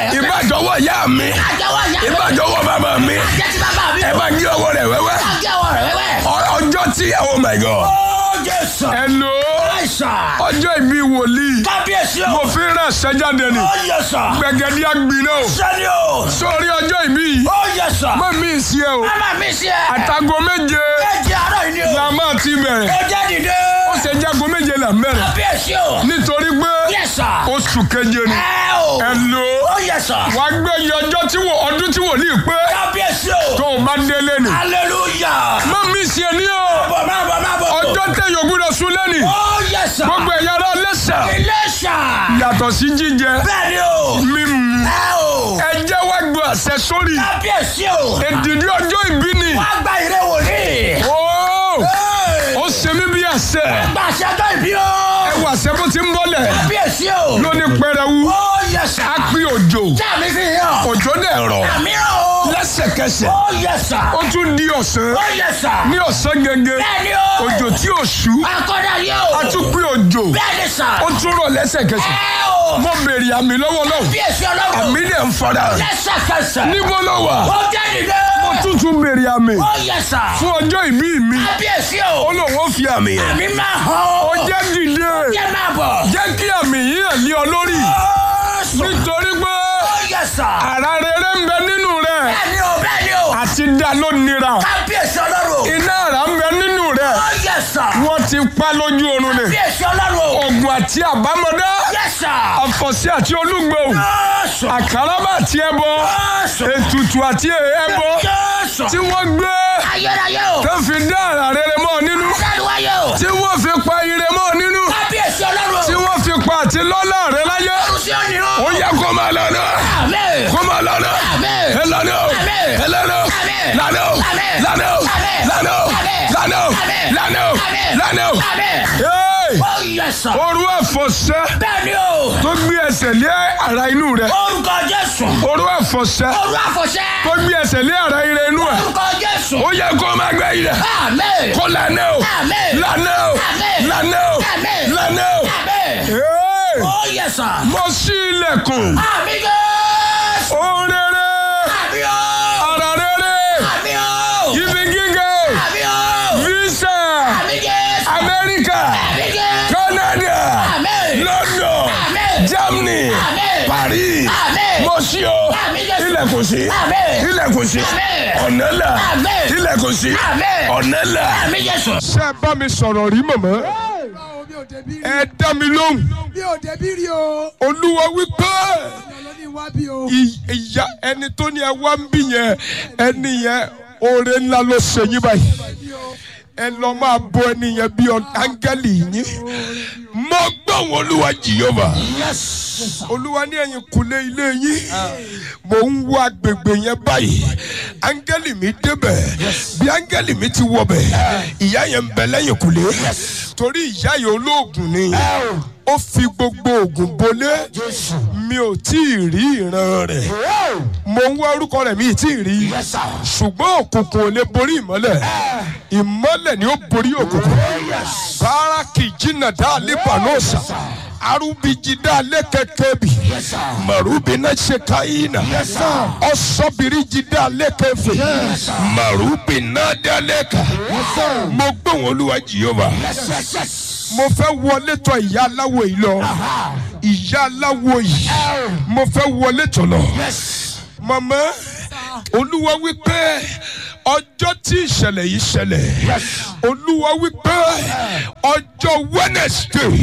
[SPEAKER 2] rẹ̀.
[SPEAKER 1] ìbájọwọ́ ìyá mi
[SPEAKER 2] Àjẹwọ́ ìyá mi.
[SPEAKER 1] ìbájọwọ́ bàbá mi
[SPEAKER 2] Àjẹ ti bàbá mi.
[SPEAKER 1] ẹ bá gé ọwọ́ rẹ̀ wẹ́wẹ́
[SPEAKER 2] Àjẹwọ́ rẹ̀ wẹ́wẹ́.
[SPEAKER 1] Ọ- ọjọ́ tí oh my god
[SPEAKER 2] Ó Jésù.
[SPEAKER 1] hello
[SPEAKER 2] Àìsàn.
[SPEAKER 1] ọjọ́ ìbí wòlíì
[SPEAKER 2] Kábíyèsí o.
[SPEAKER 1] mo fi ràn sẹ́jáde ni
[SPEAKER 2] Ó Jésù.
[SPEAKER 1] gbẹ̀gẹ́dí àgbìnà o
[SPEAKER 2] Sẹ́ni o.
[SPEAKER 1] sórí ọjọ́ ìbí yìí
[SPEAKER 2] Ó Jésù.
[SPEAKER 1] mọ̀ mí sí ẹ o
[SPEAKER 2] Mama mi sí ẹ.
[SPEAKER 1] àtàgọ́ méje
[SPEAKER 2] Méjì àárọ̀ yìí ni o.
[SPEAKER 1] la máa ti bẹ̀rẹ̀
[SPEAKER 2] Ó jẹ́ dìde.
[SPEAKER 1] ó ṣe jágo méje là ń bẹ̀rẹ̀
[SPEAKER 2] Kábíyèsí o.
[SPEAKER 1] nítorí pé
[SPEAKER 2] Yes sir.
[SPEAKER 1] oṣù keje ni
[SPEAKER 2] Ẹ o.
[SPEAKER 1] hello
[SPEAKER 2] Ó yẹ sà.
[SPEAKER 1] wàá gbé iye ọjọ́ tí wò ọdún tí wòlíì pé
[SPEAKER 2] Kábíyèsí o.
[SPEAKER 1] tó o bá délé ni
[SPEAKER 2] Hallelujah.
[SPEAKER 1] mọ̀ mí sí ẹ ní o
[SPEAKER 2] Bọ̀ máa bọ̀ máa bọ̀.
[SPEAKER 1] ọjọ́ tẹ̀yọ̀ gbúdọ̀ sún lẹ́nì
[SPEAKER 2] Ó yẹ sà.
[SPEAKER 1] gbogbo ẹ̀yà ara lẹ́sà
[SPEAKER 2] Iléṣà.
[SPEAKER 1] yàtọ̀ sí jíjẹ
[SPEAKER 2] Bẹ́ẹ̀ni o.
[SPEAKER 1] mímu
[SPEAKER 2] Ẹ o.
[SPEAKER 1] ẹ jẹ́ wá gbọ́ àṣẹ sórí
[SPEAKER 2] Kábíyèsí o.
[SPEAKER 1] èdìdí ọjọ́ ìbí ni
[SPEAKER 2] Wá gba ìrẹ́ wòlíì.
[SPEAKER 1] Ó,
[SPEAKER 2] Hey.
[SPEAKER 1] ó ṣe mí bí àṣẹ
[SPEAKER 2] Gba àṣẹjọ́ ìbí o.
[SPEAKER 1] ẹ wà àṣẹ bó ti ń bọ́lẹ̀
[SPEAKER 2] Kábíyèsí o.
[SPEAKER 1] lóní pẹrẹwu
[SPEAKER 2] Ó yẹ sà.
[SPEAKER 1] á pín òjò
[SPEAKER 2] Jáàmì fi hàn.
[SPEAKER 1] òjò dẹ̀ rọ̀
[SPEAKER 2] Àmì o.
[SPEAKER 1] lẹ́sẹ̀kẹsẹ̀
[SPEAKER 2] Ó yẹ sà.
[SPEAKER 1] ó tún di ọ̀sán
[SPEAKER 2] Ó yẹ sà.
[SPEAKER 1] ní ọ̀sán gẹ́gẹ́
[SPEAKER 2] Bẹ́ẹ̀ni o.
[SPEAKER 1] òjò tí ò ṣú
[SPEAKER 2] Akọ́dà yóò.
[SPEAKER 1] á tún pín òjò
[SPEAKER 2] Bẹ́ẹ̀ni sà.
[SPEAKER 1] ó tún rọ̀ lẹ́sẹ̀kẹsẹ̀
[SPEAKER 2] Ẹ o.
[SPEAKER 1] mo béèrè àmì lọ́wọ́ náà
[SPEAKER 2] Kábíyèsí ọlọ́run.
[SPEAKER 1] àmì dẹ̀ ń fara
[SPEAKER 2] Lẹ́sẹ̀kẹsẹ̀.
[SPEAKER 1] níbo ló wà
[SPEAKER 2] Ó jẹ́ dìde.
[SPEAKER 1] ó tún tún béèrè àmì
[SPEAKER 2] Ó yẹ sà.
[SPEAKER 1] fún ọjọ́ ìbí mi
[SPEAKER 2] Kábíyèsí
[SPEAKER 1] ó
[SPEAKER 2] o.
[SPEAKER 1] lóun ó fi àmì yẹn
[SPEAKER 2] Àmì máa hàn o.
[SPEAKER 1] ó jẹ́ dìde
[SPEAKER 2] Jẹ́ máa bọ̀.
[SPEAKER 1] jẹ́ kí àmì yìí hàn lé ọ lórí
[SPEAKER 2] Ó sùn.
[SPEAKER 1] nítorí pé
[SPEAKER 2] Ó yẹ sà.
[SPEAKER 1] ara rere ń bẹ nínú rẹ
[SPEAKER 2] Bẹ́ẹ̀ni o, bẹ́ẹ̀ni o.
[SPEAKER 1] àti dá ló nira
[SPEAKER 2] Kábíyèsí ọlọ́run.
[SPEAKER 1] iná ara ń bẹ nínú rẹ
[SPEAKER 2] Ó yẹ sà.
[SPEAKER 1] wọ́n ti pa lójú oorun ni
[SPEAKER 2] Kábíyèsí ọlọ́run.
[SPEAKER 1] ogun àti àbámọ̀dá
[SPEAKER 2] Yẹ sà.
[SPEAKER 1] àfọ̀sí àti olúgbò
[SPEAKER 2] Ó sùn.
[SPEAKER 1] àkàràbà àti ẹbọ
[SPEAKER 2] Ó sùn.
[SPEAKER 1] ètùtù àti ẹbọ
[SPEAKER 2] Ó sùn.
[SPEAKER 1] tí wọ́n gbé
[SPEAKER 2] Ayérayé o.
[SPEAKER 1] tó fi dá ara rere mọ́ ọ nínú
[SPEAKER 2] Adániwáyé o.
[SPEAKER 1] tí wọ́n fi pa ire mọ́ ọ nínú
[SPEAKER 2] Kábíyèsí ọlọ́run.
[SPEAKER 1] tí wọ́n fi pa àti lọ́lá rẹ láyé
[SPEAKER 2] Ọrùn sí òní o.
[SPEAKER 1] ó yẹ kó máa lọ náà
[SPEAKER 2] Àmín.
[SPEAKER 1] kó máa lọ náà
[SPEAKER 2] Àmín.
[SPEAKER 1] ẹ lọ náà
[SPEAKER 2] Àmín.
[SPEAKER 1] ẹ lọ náà
[SPEAKER 2] Àmín.
[SPEAKER 1] lánà ó
[SPEAKER 2] Àmín.
[SPEAKER 1] lánà ó
[SPEAKER 2] Àmín.
[SPEAKER 1] lánà ó
[SPEAKER 2] Àmín.
[SPEAKER 1] lánà ó
[SPEAKER 2] Àmín.
[SPEAKER 1] lánà ó
[SPEAKER 2] Àmín.
[SPEAKER 1] lánà ó.
[SPEAKER 2] Àmín.
[SPEAKER 1] Hey!
[SPEAKER 2] Ó yẹ sà.
[SPEAKER 1] Orú ẹ̀fọ̀ṣẹ́
[SPEAKER 2] Bẹ́ẹ̀ni o.
[SPEAKER 1] tó gbé ẹsẹ̀ lé ara inú rẹ̀.
[SPEAKER 2] Orúkọ Jésù.
[SPEAKER 1] Orú ẹ̀fọ̀ṣẹ́
[SPEAKER 2] Orú àfọ̀ṣẹ́.
[SPEAKER 1] tó gbé ẹsẹ̀ lé ara ire inú ẹ̀.
[SPEAKER 2] Orúkọ Jésù.
[SPEAKER 1] Ó yẹ kó máa gbé ilẹ̀.
[SPEAKER 2] Àmín.
[SPEAKER 1] Kó lànà o.
[SPEAKER 2] Àmín.
[SPEAKER 1] Lànà o.
[SPEAKER 2] Àmín.
[SPEAKER 1] Lànà o.
[SPEAKER 2] Àmín.
[SPEAKER 1] Lànà o.
[SPEAKER 2] Àmín.
[SPEAKER 1] Hey!
[SPEAKER 2] Ó yẹ sà.
[SPEAKER 1] Mo ṣí ilẹ̀kùn.
[SPEAKER 2] Àmín Jésù.
[SPEAKER 1] Ohun rere.
[SPEAKER 2] Àmín o.
[SPEAKER 1] Ara rere.
[SPEAKER 2] Àmín o.
[SPEAKER 1] Ibi gíga.
[SPEAKER 2] Àmín o.
[SPEAKER 1] Visa.
[SPEAKER 2] Àmín Jésù.
[SPEAKER 1] Amẹ́ríkà.
[SPEAKER 2] Àmín Jésù.
[SPEAKER 1] Canada.
[SPEAKER 2] Àmín.
[SPEAKER 1] London.
[SPEAKER 2] Àmín.
[SPEAKER 1] Germany.
[SPEAKER 2] Àmín.
[SPEAKER 1] Paris.
[SPEAKER 2] Àmín.
[SPEAKER 1] Mo ṣí o.
[SPEAKER 2] Àmín Jésù.
[SPEAKER 1] Ilẹ̀kùn sí.
[SPEAKER 2] Àmín.
[SPEAKER 1] Ilẹ̀kùn sí.
[SPEAKER 2] Àmín.
[SPEAKER 1] Ọ̀nà là.
[SPEAKER 2] Àmín.
[SPEAKER 1] Ilẹ̀kùn sí.
[SPEAKER 2] Àmín.
[SPEAKER 1] Ọ̀nà là.
[SPEAKER 2] Àmín Jésù.
[SPEAKER 1] Ṣé ẹ bá mi sọ̀rọ̀ rí mọ̀mọ́?
[SPEAKER 3] báwo mi ò débi rí
[SPEAKER 1] Ẹ dá mi lóhùn.
[SPEAKER 3] mi ò débi rí o
[SPEAKER 1] Olúwa wípé
[SPEAKER 3] ọ̀nà ní wá bí o
[SPEAKER 1] ì- ìyá ẹni tó ní ẹ wá ń bì yẹn ẹni yẹn oore ńlá ló ṣe yín báyìí.
[SPEAKER 3] bí o
[SPEAKER 1] Ẹ lọ máa bọ ẹni yẹn bí ọ- áńgẹ́lì yín. Mo gbọ́ wọn Olúwa Jèhófà. Olúwa ní ẹ̀yìn kùlé ilé yín. Mò ń wo agbègbè yẹn báyìí. Áńgẹ́lì mi débẹ̀. Bí áńgẹ́lì mi ti wọbẹ̀. Ìyá yẹn ń bẹ lẹ́yìn kùlé. Torí ìyá yẹn olóògùn ni. Ó fi gbogbo ògùn bolé. Mi ò tí ì rí ìran rẹ̀. Mo ń wá orúkọ rẹ̀ mi ì tí ì rí. Ṣùgbọ́n òkùnkùn ò lè borí ìmọ́lẹ̀. Ìmọ́lẹ̀ ni ó borí òkùnkùn. Báràkì jìnnà dá Líbànọ́sà. Arúbijì dá lẹ́kẹ̀kẹ́bì. Màrúbi náà ṣe káyínà. Ọ̀sọ́bìrìjì dá lẹ́kẹ̀fẹ̀. Màrúbi náà dá lẹ́kà. Mo gbóhùn Olúwa Jèhófà. Mo fẹ́ wọlé tọ̀ ìyá aláwo yìí lọ. Ìyá aláwo yìí. Mo fẹ́ wọlé tọ̀ lọ. Màmá Olúwa wípé ọjọ́ tí ìṣẹ̀lẹ̀ yìí ṣẹlẹ̀. Olúwa wípé ọjọ́ Wednesday.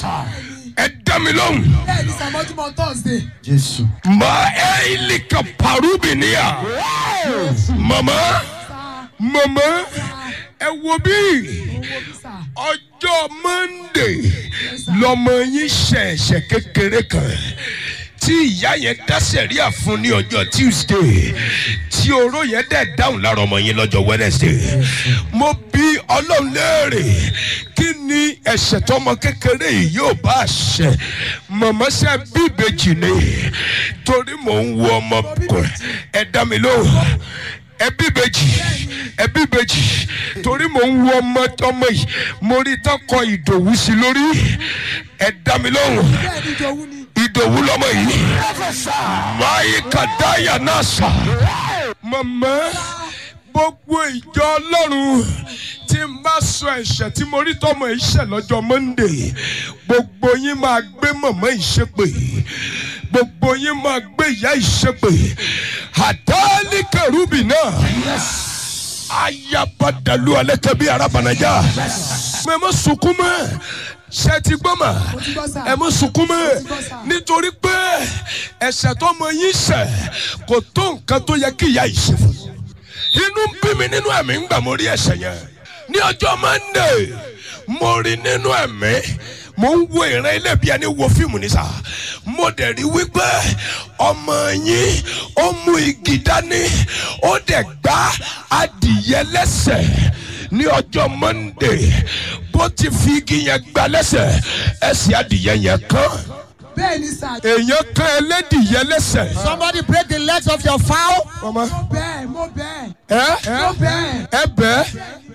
[SPEAKER 1] Ẹ dá mi lóhùn.
[SPEAKER 3] bẹ́ẹ̀ ni sàmọ́júmọ́ thursday
[SPEAKER 1] Ma elika parubinia. Mama, mama, ẹ wo bí
[SPEAKER 3] owó bísà
[SPEAKER 1] ọjọ́ Monday lọmọ yín ṣẹ̀ṣẹ̀ kékeré kan tí ìyá yẹn dá sẹ̀ríà fún ní ọjọ́ Tuesday tí oró yẹn dẹ̀ dáhùn lára ọmọ yín lọ́jọ́ Wednesday mo bí Ọlọ́run léèrè kí ni ẹ̀ṣẹ̀ tọmọ kékeré yìí yóò bá ṣẹ mọ̀mọ́ sẹ́ bí ìbejì ni torí mò ń wo ọmọkùnrin ẹ dá mi lóhùn ẹbí bèjì ẹbí bèjì torí mò ń wo ọmọ ọmọ yìí mo rí tọkọ ìdòwú sí lórí ẹ dá mi lóhùn
[SPEAKER 3] bẹ́ẹ̀ ni ìjòwú ni
[SPEAKER 1] ìdòwú lọmọ yìí máyì kàdáyà náà sà. màmá gbogbo ìjọ ọlọ́run tí n bá sọ ẹ̀ṣẹ̀ tí mo rí tọmọ ìṣẹ̀ lọ́jọ́ monday gbogbo yín máa gbé mọ̀mọ́ ìṣépè gbogbo yín máa gbé ìyá ìṣépè àdáálì kẹrùbì náà ayabadalu alẹ́kẹ́ bí arabanaja mẹ mọ sunkún mọ́ ṣe ti gbọ́ mà
[SPEAKER 3] ti gbọ́ sà.
[SPEAKER 1] ẹ mọ sunkún mọ́
[SPEAKER 3] ti gbọ́ sà.
[SPEAKER 1] nítorí pé ẹ̀ṣẹ̀ tó mọ yín ṣẹ̀ kò tó nǹkan tó yẹ kí ìyá yìí ṣe fún inú ń bí mi nínú ẹ̀mí ń gbà mo rí ẹ̀ṣẹ̀ yẹn ní ọjọ́ monday mo rí nínú ẹ̀mí mo ń wo ìran ilé bí ẹni wo fíìmù ní sà mo dẹ̀ rí wípé ọmọ yín ó mú igi dání ó dẹ̀ gbá adìyẹ lẹ́sẹ̀ ní ọjọ́ monday bó ti fi igi yẹn gbá lẹ́sẹ̀ ẹsẹ̀ adìyẹ yẹn kán
[SPEAKER 3] bẹ́ẹ̀ ni sà.
[SPEAKER 1] èèyàn kan ẹlẹ́dìyẹ lẹ́sẹ̀.
[SPEAKER 2] Somebody break the legs of your fowl.
[SPEAKER 1] ọmọ
[SPEAKER 3] mo bẹ́ẹ̀ mo bẹ́ẹ̀
[SPEAKER 1] ẹ
[SPEAKER 3] mo bẹ́ẹ̀.
[SPEAKER 1] ẹ bẹ́ẹ̀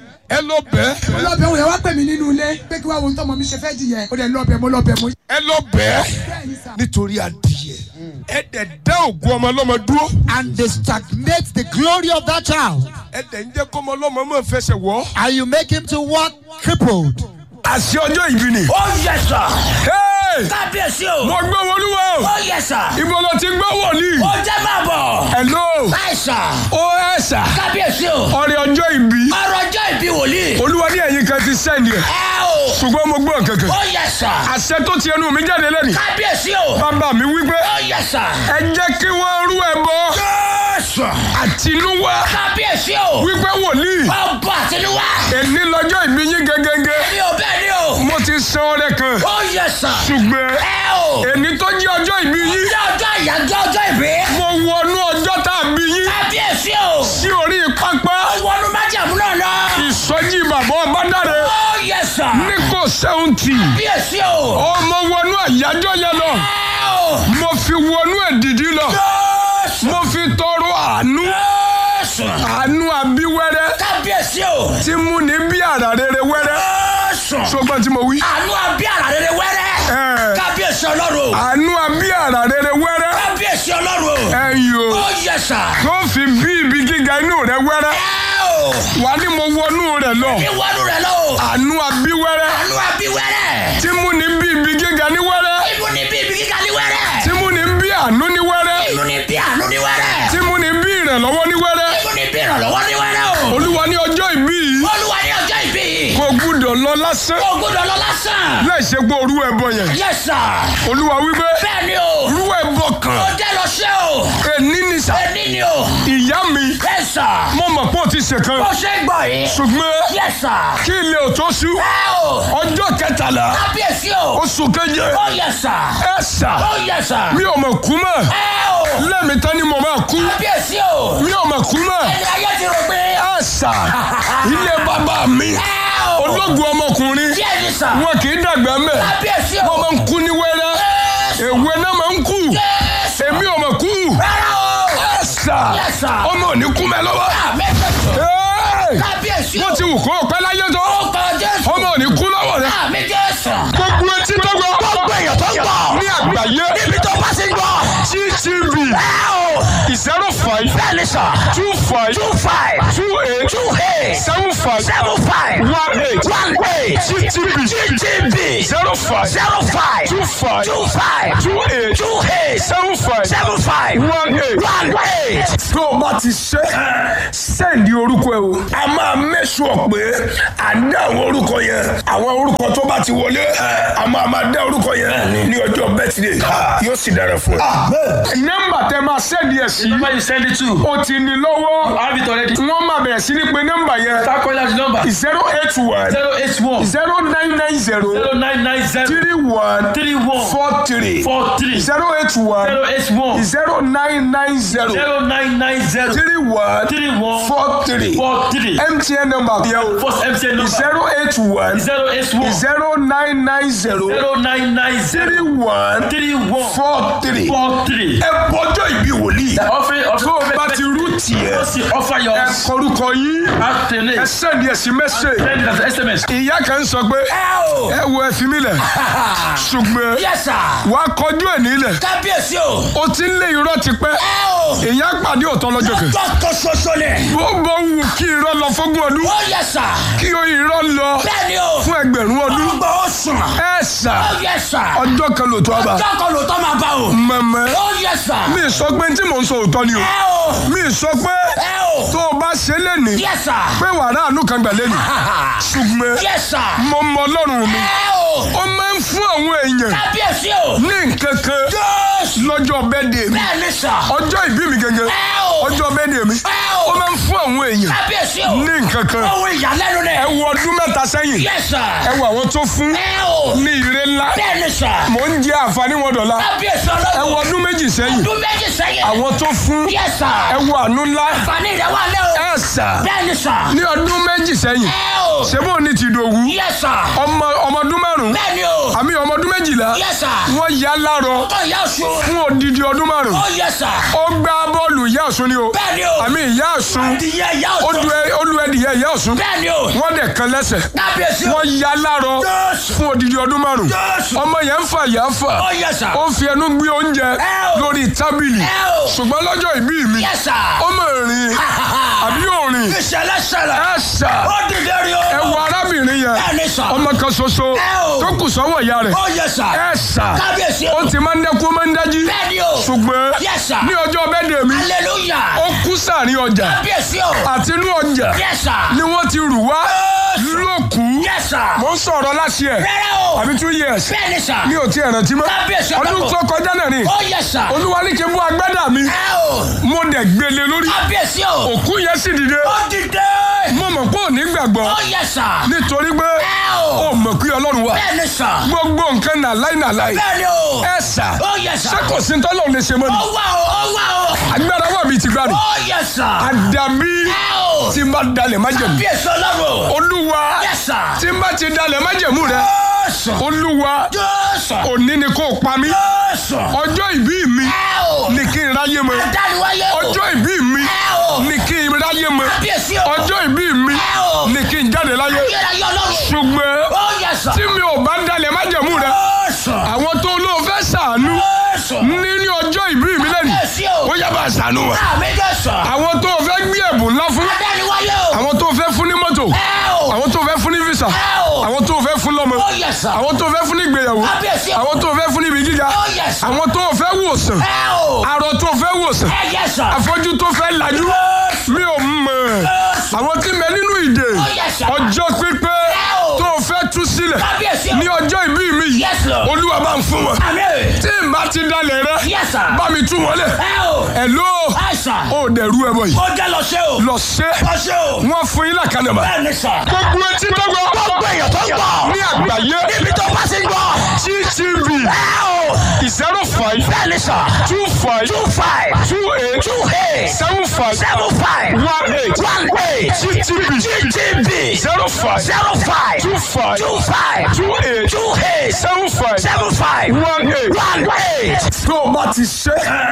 [SPEAKER 1] ẹ lọ bẹ́ẹ̀
[SPEAKER 3] mo lọ bẹ̀ wọ́n yẹn wá pè mí nínú ilé pé kí wá wo tọmọ mi ṣe fẹ́ jìyẹ ó dẹ̀ lọ bẹ̀ mo lọ bẹ̀ mo.
[SPEAKER 1] ẹ lọ bẹ́ẹ̀
[SPEAKER 3] bẹ́ẹ̀ ni sà.
[SPEAKER 1] nítorí adìyẹ ẹ dẹ̀ dá ògùn ọmọ ọlọ́mọ dúró
[SPEAKER 2] And they stagnate the glory of that child.
[SPEAKER 1] ẹ dẹ̀ ń jẹ́ kọ́ ọmọ ọlọ́mọ mọ̀ fẹsẹ̀ wọ́.
[SPEAKER 2] And you make him to walk crippled.
[SPEAKER 1] àṣẹ ọjọ́ ìbí ni.
[SPEAKER 4] ó yẹ sà
[SPEAKER 1] Hey!
[SPEAKER 4] kábíyèsí o
[SPEAKER 1] mo gbọ́ wọlúwa o
[SPEAKER 4] ó yẹ sà
[SPEAKER 1] ibo ló ti gbọ́ wọ̀lì.
[SPEAKER 4] ó jẹ́ máa bọ̀
[SPEAKER 1] hello
[SPEAKER 4] láì sà
[SPEAKER 1] ó ẹ̀ sà
[SPEAKER 4] kábíyèsí o
[SPEAKER 1] ọrẹ ọjọ́ ìbí
[SPEAKER 4] ọrọ̀ ọjọ́ ìbí wòlíì
[SPEAKER 1] olúwa ní ẹ̀yìn kan ti sẹ́ndì ẹ̀
[SPEAKER 4] ẹ o
[SPEAKER 1] ṣùgbọ́n mo gbọ́ kankan
[SPEAKER 4] ó yẹ sà
[SPEAKER 1] àṣẹ tó ti ẹnu mi jáde lẹ́nu
[SPEAKER 4] kábíyèsí o
[SPEAKER 1] bàbá mi wípé
[SPEAKER 4] ó yẹ sà
[SPEAKER 1] ẹ jẹ́ kí wọ́n rú ẹbọ
[SPEAKER 4] jésù
[SPEAKER 1] àtinúwá
[SPEAKER 4] kábíyèsí o
[SPEAKER 1] wípé wòlíì
[SPEAKER 4] ọba àtinúwá
[SPEAKER 1] èní lọ́jọ́ ìbí yín gẹ́gẹ́gẹ́
[SPEAKER 4] mi ò bẹ́ẹ̀ ni o
[SPEAKER 1] mo ti san ọrẹ kan
[SPEAKER 4] ó yẹ sà
[SPEAKER 1] ṣùgbọ́n
[SPEAKER 4] ẹ o
[SPEAKER 1] èní tó jẹ́ ọjọ́ ìbí yín
[SPEAKER 4] ní ọjọ́ ìyájọ́ ọjọ́ ìbí
[SPEAKER 1] mo wọnú ọjọ́ tá a bí yín
[SPEAKER 4] kábíyèsí o
[SPEAKER 1] sí orí pápá
[SPEAKER 4] wọnú májàmú náà lọ
[SPEAKER 1] ìsọjí bàbá ọbádàrẹ
[SPEAKER 4] ó yẹ sà
[SPEAKER 1] ní kò sẹ́wọ̀ntì
[SPEAKER 4] kábíyèsí o
[SPEAKER 1] ọmọ wọnú àyájọ́ yẹn lọ
[SPEAKER 4] ẹ o
[SPEAKER 1] mo fi wọnú èdìdí lọ
[SPEAKER 4] jésù
[SPEAKER 1] mo fi tọrọ àánú
[SPEAKER 4] jésù
[SPEAKER 1] àánú abíwẹ́rẹ́
[SPEAKER 4] kábíyèsí o
[SPEAKER 1] tí mú ní bí àrà rere wẹ́rẹ́
[SPEAKER 4] jésù
[SPEAKER 1] ṣùgbọ́n tí mo wí.
[SPEAKER 4] àánú àbí àrà rere wẹ́rẹ́
[SPEAKER 1] Ẹ.
[SPEAKER 4] kábíyèsí ọlọ́run o
[SPEAKER 1] àánú abí àrà rere wẹ́rẹ́
[SPEAKER 4] kábíyèsí ọlọ́run o
[SPEAKER 1] ẹ̀yìn o
[SPEAKER 4] ó yẹ sà
[SPEAKER 1] tó fi bí ibi gíga inú rẹ wẹ́rẹ́
[SPEAKER 4] ẹ o
[SPEAKER 1] wà ní mo wọnú rẹ lọ
[SPEAKER 4] ìwọ́nù rẹ lọ o
[SPEAKER 1] àánú abí wẹ́rẹ́
[SPEAKER 4] àánú àbí wẹ́rẹ́
[SPEAKER 1] tí mú ní bí ibi gíga ní wẹ́rẹ́
[SPEAKER 4] inú ni bí ibi kíkà ní wẹ́rẹ́
[SPEAKER 1] tí mú ní bí àánú ní wẹ́rẹ́
[SPEAKER 4] inú ni bí àánú ní wẹ́rẹ́
[SPEAKER 1] tí mú ní bí ìrànlọ́wọ́ ní wẹ́rẹ́
[SPEAKER 4] inú ni bí ìrànlọ́wọ́ ní wẹ́rẹ́ o
[SPEAKER 1] olúwa ní ọjọ́ ìbí yìí
[SPEAKER 4] olúwa ní ọjọ́ ìbí yìí
[SPEAKER 1] kò gbúdọ̀ lọ lásán
[SPEAKER 4] o gbọ́dọ̀ lọ lásán
[SPEAKER 1] láì ṣe pé orú ẹbọ yẹn
[SPEAKER 4] yẹ sà
[SPEAKER 1] olúwa wípé
[SPEAKER 4] bẹ́ẹ̀ ni o
[SPEAKER 1] orú ẹbọ
[SPEAKER 4] ó
[SPEAKER 1] kan
[SPEAKER 4] jẹ́ lọ ṣe o
[SPEAKER 1] èní ni sà
[SPEAKER 4] ẹni ni o
[SPEAKER 1] ìyá mi
[SPEAKER 4] bẹ́ẹ̀ sà
[SPEAKER 1] mo mọ̀ pé ó ti ṣèkan
[SPEAKER 4] bó ṣe ń gbọ́ yìí
[SPEAKER 1] ṣùgbọ́n
[SPEAKER 4] yẹ sà
[SPEAKER 1] kí ilé ò tó ṣú
[SPEAKER 4] ẹ o
[SPEAKER 1] ọjọ́ kẹtàlá
[SPEAKER 4] kábíyèsí o
[SPEAKER 1] oṣù keje
[SPEAKER 4] ó yẹ sà
[SPEAKER 1] ẹ sà
[SPEAKER 4] ó yẹ sà
[SPEAKER 1] mi ò mọ̀ kú mọ́
[SPEAKER 4] ẹ o
[SPEAKER 1] lẹ́mi tán ni mo máa kú
[SPEAKER 4] kábíyèsí o
[SPEAKER 1] mi ò mọ̀ kú mọ́
[SPEAKER 4] ẹni ayé ti rò pé
[SPEAKER 1] ẹ sà ilé bàbá mi
[SPEAKER 4] ẹ o
[SPEAKER 1] ológun ọmọkùnrin
[SPEAKER 4] díẹ̀ ni sà
[SPEAKER 1] wọn kì í dàgbà mẹ́
[SPEAKER 4] kábíyèsí o
[SPEAKER 1] wọ́n máa ń kú ní wẹ́rẹ́
[SPEAKER 4] Jésù
[SPEAKER 1] èwe náà máa ń kú
[SPEAKER 4] Jésù
[SPEAKER 1] èmi ò mọ̀ kú
[SPEAKER 4] rárá o
[SPEAKER 1] ẹ sà
[SPEAKER 4] Yes, sir.
[SPEAKER 1] ọmọ ò ní kú mẹ́ lọ́wọ́
[SPEAKER 4] àmẹ́fẹ̀sọ̀
[SPEAKER 1] Ẹ́ẹ̀!
[SPEAKER 4] kábíyèsí o
[SPEAKER 1] bó ti wù kó o pẹ́ láyé tó
[SPEAKER 4] ó kọ Jésù
[SPEAKER 1] ọmọ ò ní kú lọ́wọ́ rẹ
[SPEAKER 4] àmì Jésù
[SPEAKER 1] gbogbo etí tó gbọ́
[SPEAKER 4] gbogbo èèyàn tó ń gbọ́
[SPEAKER 1] ní àgbáyé
[SPEAKER 4] níbi tó bá ti ń gbọ́
[SPEAKER 1] ttv
[SPEAKER 4] ẹ o
[SPEAKER 1] zero five
[SPEAKER 4] bẹ́ẹ̀ ni sà
[SPEAKER 1] two five
[SPEAKER 4] two five
[SPEAKER 1] two eight
[SPEAKER 4] two eight
[SPEAKER 1] seven five
[SPEAKER 4] seven five
[SPEAKER 1] one eight
[SPEAKER 4] one eight
[SPEAKER 1] ttv
[SPEAKER 4] GTB
[SPEAKER 1] zero five
[SPEAKER 4] zero five
[SPEAKER 1] two five
[SPEAKER 4] two five
[SPEAKER 1] two eight
[SPEAKER 4] two eight
[SPEAKER 1] seven five
[SPEAKER 4] seven five
[SPEAKER 1] one eight.
[SPEAKER 4] one eight.
[SPEAKER 1] tó o bá ti ṣe sẹ́ǹdì orúkọ ẹ o. a máa mẹ́sù ọ̀ pé à ń dá àwọn orúkọ yẹn àwọn orúkọ tó bá ti wọlé a máa máa dá orúkọ yẹn ní ọjọ́ bẹ́tìdé yóò sì dára fún ẹ. nọ́mbà tẹ máa sẹ́ǹdì ẹ̀ sí
[SPEAKER 5] number you send it to.
[SPEAKER 1] o ti ní lọ́wọ́
[SPEAKER 5] I have it already.
[SPEAKER 1] wọ́n máa bẹ̀rẹ̀ sí ní pé nọ́mbà yẹn
[SPEAKER 5] Start calling out the number.
[SPEAKER 1] zero eight one
[SPEAKER 5] zero eight one
[SPEAKER 1] zero nine nine zero
[SPEAKER 5] zero nine nine zero
[SPEAKER 1] three one
[SPEAKER 5] three one
[SPEAKER 1] four three
[SPEAKER 5] four three
[SPEAKER 1] zero eight one
[SPEAKER 5] zero eight one
[SPEAKER 1] zero nine nine zero
[SPEAKER 5] zero nine nine zero
[SPEAKER 1] three one
[SPEAKER 5] three one
[SPEAKER 1] four three
[SPEAKER 5] four three.
[SPEAKER 1] mtn number yẹn o
[SPEAKER 5] First MTN number
[SPEAKER 1] zero eight one
[SPEAKER 5] zero eight one
[SPEAKER 1] zero nine nine zero
[SPEAKER 5] zero nine nine
[SPEAKER 1] three
[SPEAKER 5] zero
[SPEAKER 1] one
[SPEAKER 5] three one
[SPEAKER 1] four three.
[SPEAKER 5] four three.
[SPEAKER 1] ẹ bọjọ ìbí wòlíì.
[SPEAKER 5] Offering of
[SPEAKER 1] tó o bá ti rú tiẹ̀
[SPEAKER 5] ó sì offer
[SPEAKER 1] ẹ
[SPEAKER 5] yours
[SPEAKER 1] kọrúkọ yín ẹ
[SPEAKER 5] alternate
[SPEAKER 1] sẹ́ni ẹ̀sìn mẹ́sẹ̀
[SPEAKER 5] send it as SMS.
[SPEAKER 1] ìyá kan sọ pé ẹ wo ẹ fi mí lẹ̀ ṣùgbọ́n
[SPEAKER 6] Yes, sir.
[SPEAKER 1] wàá kọjú ẹ̀ nílẹ̀
[SPEAKER 6] Kábíyèsí o.
[SPEAKER 1] o ti ń lé irọ́ tipẹ́
[SPEAKER 6] Ẹ o.
[SPEAKER 1] ìyá pàdé òtọ́ lọ́jọ́ kan
[SPEAKER 6] Lọ́kọ̀ ṣoṣo ni.
[SPEAKER 1] bó bó wù kí irọ́ lọ fógún ọdún
[SPEAKER 6] Ó yẹ sà.
[SPEAKER 1] kí o irọ́ lọ
[SPEAKER 6] Bẹ́ẹ̀ni o.
[SPEAKER 1] fún ẹgbẹ̀rún ọdún
[SPEAKER 6] Ọgbà ó sùn.
[SPEAKER 1] ẹ sà
[SPEAKER 6] Ó yẹ sà.
[SPEAKER 1] ọjọ́ kan lòtọ́ àbá
[SPEAKER 6] Ọjọ́ kan ló tọ́ máa bá o.
[SPEAKER 1] mẹ̀mẹ́
[SPEAKER 6] Ó yẹ sà.
[SPEAKER 1] mi sọ pé tí mò ń sọ òótọ́ ni o
[SPEAKER 6] Ẹ o.
[SPEAKER 1] mi sọ pé
[SPEAKER 6] Ẹ o.
[SPEAKER 1] tó o bá ṣe lẹ́ni
[SPEAKER 6] Yẹ sà.
[SPEAKER 1] pé wàrà àánú kan gbà lẹ́ni ṣùgbọ́n
[SPEAKER 6] Yẹ sà.
[SPEAKER 1] mo mọ ọlọ́run mi
[SPEAKER 6] Ẹ o.
[SPEAKER 1] ó máa ń fún àwọn èèyàn
[SPEAKER 6] Kábíyèsí o.
[SPEAKER 1] ní nǹkan kan
[SPEAKER 6] Jésù.
[SPEAKER 1] lọ́jọ́ bẹ́ẹ̀dẹ̀ mi
[SPEAKER 6] Bẹ́ẹ̀ni sà.
[SPEAKER 1] ọjọ́ ìbí mi gẹ́gẹ́
[SPEAKER 6] Ẹ o.
[SPEAKER 1] ọjọ́ bẹ́ẹ̀dẹ̀ mi
[SPEAKER 6] Ẹ
[SPEAKER 1] ó
[SPEAKER 6] o.
[SPEAKER 1] máa ń fún àwọn èèyàn
[SPEAKER 6] Kábíyèsí o.
[SPEAKER 1] ní nǹkan kan
[SPEAKER 6] Ohun ìyàlẹ́nu ni.
[SPEAKER 1] ẹ wo ọdún mẹ́ta sẹ́yìn
[SPEAKER 6] Yẹ sà.
[SPEAKER 1] ẹ wo àwọn tó fún
[SPEAKER 6] Ẹ o.
[SPEAKER 1] ní ire ńlá
[SPEAKER 6] Bẹ́ẹ̀ni sà.
[SPEAKER 1] mò ń jẹ àǹfààní wọn dọ̀la
[SPEAKER 6] Kábíyèsí
[SPEAKER 1] ẹ
[SPEAKER 6] ọlọ́run.
[SPEAKER 1] wo ọdún méjì sẹ́yìn
[SPEAKER 6] Ọdún méjì sẹ́yìn.
[SPEAKER 1] àwọn tó fún
[SPEAKER 6] Yẹ sà.
[SPEAKER 1] ẹ wo àánú ńlá
[SPEAKER 6] Àǹfààní rẹ̀ wà lẹ́ o.
[SPEAKER 1] ẹ sà
[SPEAKER 6] Bẹ́ẹ̀ni sà.
[SPEAKER 1] ní ọdún méjì sẹ́yìn
[SPEAKER 6] Ẹ o.
[SPEAKER 1] ṣebó ní ti dòwú
[SPEAKER 6] Yẹ sà.
[SPEAKER 1] ọmọ ọmọ ọdún márùn
[SPEAKER 6] Bẹ́ẹ̀ni o.
[SPEAKER 1] àmì ọmọ ọdún méjìlá
[SPEAKER 6] Yẹ sà.
[SPEAKER 1] wọ́n yá lárọ
[SPEAKER 6] Ọkọ̀ ìyá ọ̀ṣun.
[SPEAKER 1] fún odidi ọdún márùn
[SPEAKER 6] Ó yẹ sà.
[SPEAKER 1] ó gbá bọ́ọ̀lù ìyá ọ̀ṣun ni o
[SPEAKER 6] Bẹ́ẹ̀ni o.
[SPEAKER 1] àmì ìyá ọ̀ṣun
[SPEAKER 6] Adìyẹ ìyá
[SPEAKER 1] ó
[SPEAKER 6] ọ̀ṣun.
[SPEAKER 1] du ẹ- ó lu ẹdìyẹ ìyá ọ̀ṣun
[SPEAKER 6] Bẹ́ẹ̀ni o.
[SPEAKER 1] wọ́n dẹ̀ kan lẹ́sẹ̀
[SPEAKER 6] Kábíyèsí o.
[SPEAKER 1] wọ́n yá lárọ
[SPEAKER 6] Jésù.
[SPEAKER 1] fún odidi ọdún márùn
[SPEAKER 6] Jésù.
[SPEAKER 1] ọmọ yẹn ń fà yà ń fà
[SPEAKER 6] Ó yẹ sà.
[SPEAKER 1] ó fi ẹnu gbé oúnjẹ
[SPEAKER 6] Ẹ o.
[SPEAKER 1] lórí tábìlì
[SPEAKER 6] Ẹ o.
[SPEAKER 1] ṣùgbọ́n lọ́jọ́ ìbí mi
[SPEAKER 6] Yẹ sà.
[SPEAKER 1] ó mọ̀ rìn àbí ò rìn
[SPEAKER 6] Ìṣẹ̀lẹ̀ ṣẹlẹ̀.
[SPEAKER 1] ẹ sà
[SPEAKER 6] Ó dìde rí o.
[SPEAKER 1] ẹ wo arábìnrin yẹn
[SPEAKER 6] Bẹ́ẹ̀ni sà.
[SPEAKER 1] ọmọ kan ṣoṣo
[SPEAKER 6] Ẹ o.
[SPEAKER 1] tó kù sọ́wọ́ ìyá rẹ̀
[SPEAKER 6] Ó yẹ sà.
[SPEAKER 1] ẹ sà
[SPEAKER 6] Kábíyèsí o.
[SPEAKER 1] ó ti máa ń dẹ́kun ó máa ń dájí
[SPEAKER 6] Bẹ́ẹ̀ni o.
[SPEAKER 1] ṣùgbọ́n
[SPEAKER 6] Yes, sir.
[SPEAKER 1] ní ọjọ́ bẹ́ẹ̀dẹ̀ mi
[SPEAKER 6] Hallelujah.
[SPEAKER 1] ó kú sàárín ọjà
[SPEAKER 6] Kábíyèsí o.
[SPEAKER 1] àti inú ọjà
[SPEAKER 6] Yes, sir.
[SPEAKER 1] ni wọ́n ti rù wá
[SPEAKER 6] Yes.
[SPEAKER 1] lókù
[SPEAKER 6] Yes, sir.
[SPEAKER 1] mo ń sọ̀rọ̀ láti ẹ̀
[SPEAKER 6] Rárá o.
[SPEAKER 1] àbí two years
[SPEAKER 6] Bẹ́ẹ̀ni sà.
[SPEAKER 1] mi ò tí ẹ̀ rántí mọ́
[SPEAKER 6] Kábíyèsí
[SPEAKER 1] ọdún
[SPEAKER 6] ọlọ́run.
[SPEAKER 1] tó kọjá náà ni
[SPEAKER 6] Ó yẹ sà.
[SPEAKER 1] olúwa ní kí n bú agbádá mi
[SPEAKER 6] Ẹ o.
[SPEAKER 1] mo dẹ̀ gbélé lórí
[SPEAKER 6] Kábíyèsí o.
[SPEAKER 1] òkú yẹn sì dìde
[SPEAKER 6] Ó dìde.
[SPEAKER 1] mo mọ̀ pé ò ní gbàgbọ́
[SPEAKER 6] Ó yẹ sà.
[SPEAKER 1] nítorí pé
[SPEAKER 6] Ẹ
[SPEAKER 1] ó
[SPEAKER 6] o.
[SPEAKER 1] mọ̀ pé ọlọ́run wà
[SPEAKER 6] Bẹ́ẹ̀ni sà.
[SPEAKER 1] gbogbo nǹkan nàláì nàláì
[SPEAKER 6] Bẹ́ẹ̀ni o.
[SPEAKER 1] ẹ sà
[SPEAKER 6] Ó yẹ sà.
[SPEAKER 1] ṣé kò sí tọ́lọ́run lè ṣe mọ́ ni
[SPEAKER 6] Ó wà o. Ó wà o.
[SPEAKER 1] agbára wà bíi ti gbani
[SPEAKER 6] Ó yẹ sà.
[SPEAKER 1] àdàbí
[SPEAKER 6] Ẹ o.
[SPEAKER 1] tí n bá dalẹ̀ májẹ̀mú
[SPEAKER 6] Kábíyèsí ọlọ́run.
[SPEAKER 1] olúwa
[SPEAKER 6] Yes, sir.
[SPEAKER 1] tí n bá ti dalẹ̀ májẹ̀mú rẹ
[SPEAKER 6] Jésù.
[SPEAKER 1] olúwa
[SPEAKER 6] Jésù.
[SPEAKER 1] òní ni kò pa mí
[SPEAKER 6] Jésù.
[SPEAKER 1] ọjọ́ ìbí mi
[SPEAKER 6] Ẹ o.
[SPEAKER 1] ni kí n ráyé mọ́
[SPEAKER 6] Adániwáyé o.
[SPEAKER 1] ọjọ́ ìbí mi
[SPEAKER 6] Ẹ o.
[SPEAKER 1] ni kí n ráyé mọ́
[SPEAKER 6] Kábíyèsí o.
[SPEAKER 1] ọjọ́ ìbí mi
[SPEAKER 6] Ẹ o.
[SPEAKER 1] ni kí n jáde láyé
[SPEAKER 6] Ayérayé ọlọ́run.
[SPEAKER 1] ṣùgbọ́n
[SPEAKER 6] Ó yẹ sà.
[SPEAKER 1] tí mi ò bá dalẹ̀ májẹ̀mú rẹ
[SPEAKER 6] Jésù.
[SPEAKER 1] àwọn tó lóun fẹ́ ṣàánú
[SPEAKER 6] Jésù.
[SPEAKER 1] nínú ọjọ́ ìbí mi lẹ́nu
[SPEAKER 6] Kábíyèsí o.
[SPEAKER 1] ó yá bá ṣàánú wọn
[SPEAKER 6] Àmì Jésù.
[SPEAKER 1] àwọn tó fẹ́ gbé ẹ̀bùn ńlá fún
[SPEAKER 6] Adániwáyé o.
[SPEAKER 1] àwọn tó fẹ́ fún ní mọ́tò
[SPEAKER 6] Ẹ o.
[SPEAKER 1] àwọn tó fẹ́ fún ní visa
[SPEAKER 6] Ẹ o.
[SPEAKER 1] àwọn tó fẹ́ fún lọ́mọ
[SPEAKER 6] Ó yẹ sà.
[SPEAKER 1] àwọn tó fẹ́ fún ní ìgbéyàwó
[SPEAKER 6] Kábíyèsí o.
[SPEAKER 1] àwọn tó fẹ́ fún ní ibi gíga
[SPEAKER 6] Ó yẹ sà.
[SPEAKER 1] àwọn tó fẹ́ wòsàn
[SPEAKER 6] Ẹ o.
[SPEAKER 1] arọ tó fẹ́ wòsàn
[SPEAKER 6] Ẹ yẹ sà.
[SPEAKER 1] afọ́jú tó fẹ́ lajú mi ò mọ̀ àwọn tí mẹ nínú ìdè
[SPEAKER 6] Ó yẹ sà.
[SPEAKER 1] ọjọ́ pípẹ́
[SPEAKER 6] Ẹ o.
[SPEAKER 1] tó fẹ́ tú sílẹ̀
[SPEAKER 6] Kábíyèsí o.
[SPEAKER 1] ní ọjọ́ ìbí mi yìí
[SPEAKER 6] Yes, Lord.
[SPEAKER 1] olúwa bá ń fún wọn
[SPEAKER 6] Àmì.
[SPEAKER 1] tí n bá ti dalẹ̀ rẹ
[SPEAKER 6] Yes, sir.
[SPEAKER 1] bá mi tú wọn lẹ̀
[SPEAKER 6] Ẹ o.
[SPEAKER 1] ẹ̀ ló
[SPEAKER 6] Ẹ sà.
[SPEAKER 1] ó dẹ̀rú ẹ bọ̀ yìí
[SPEAKER 6] Ó jẹ́ lọ ṣe o.
[SPEAKER 1] lọ ṣe
[SPEAKER 6] Lọ ṣe o.
[SPEAKER 1] wọ́n fún yín lákànnàmà
[SPEAKER 6] Bẹ́ẹ̀ni sà.
[SPEAKER 1] gbogbo etí tó gbọ́
[SPEAKER 6] Gbogbo èèyàn tó ń gbọ́.
[SPEAKER 1] ní àgbáyé
[SPEAKER 6] Níbi tó bá ti ń gbọ́.
[SPEAKER 1] gtv
[SPEAKER 6] Ẹ o.
[SPEAKER 1] zero five
[SPEAKER 6] Bẹ́ẹ̀ni sà.
[SPEAKER 1] two five
[SPEAKER 6] Two five.
[SPEAKER 1] two eight
[SPEAKER 6] Two eight.
[SPEAKER 1] seven five
[SPEAKER 6] Seven five.
[SPEAKER 1] one eight
[SPEAKER 6] One eight.
[SPEAKER 1] gtv
[SPEAKER 6] GTB.
[SPEAKER 1] zero five
[SPEAKER 6] Zero five.
[SPEAKER 1] two five
[SPEAKER 6] Two five.
[SPEAKER 1] two eight
[SPEAKER 6] Two eight.
[SPEAKER 1] seven five
[SPEAKER 6] Seven five.
[SPEAKER 1] one eight.
[SPEAKER 6] One eight.
[SPEAKER 1] tó o bá ti ṣe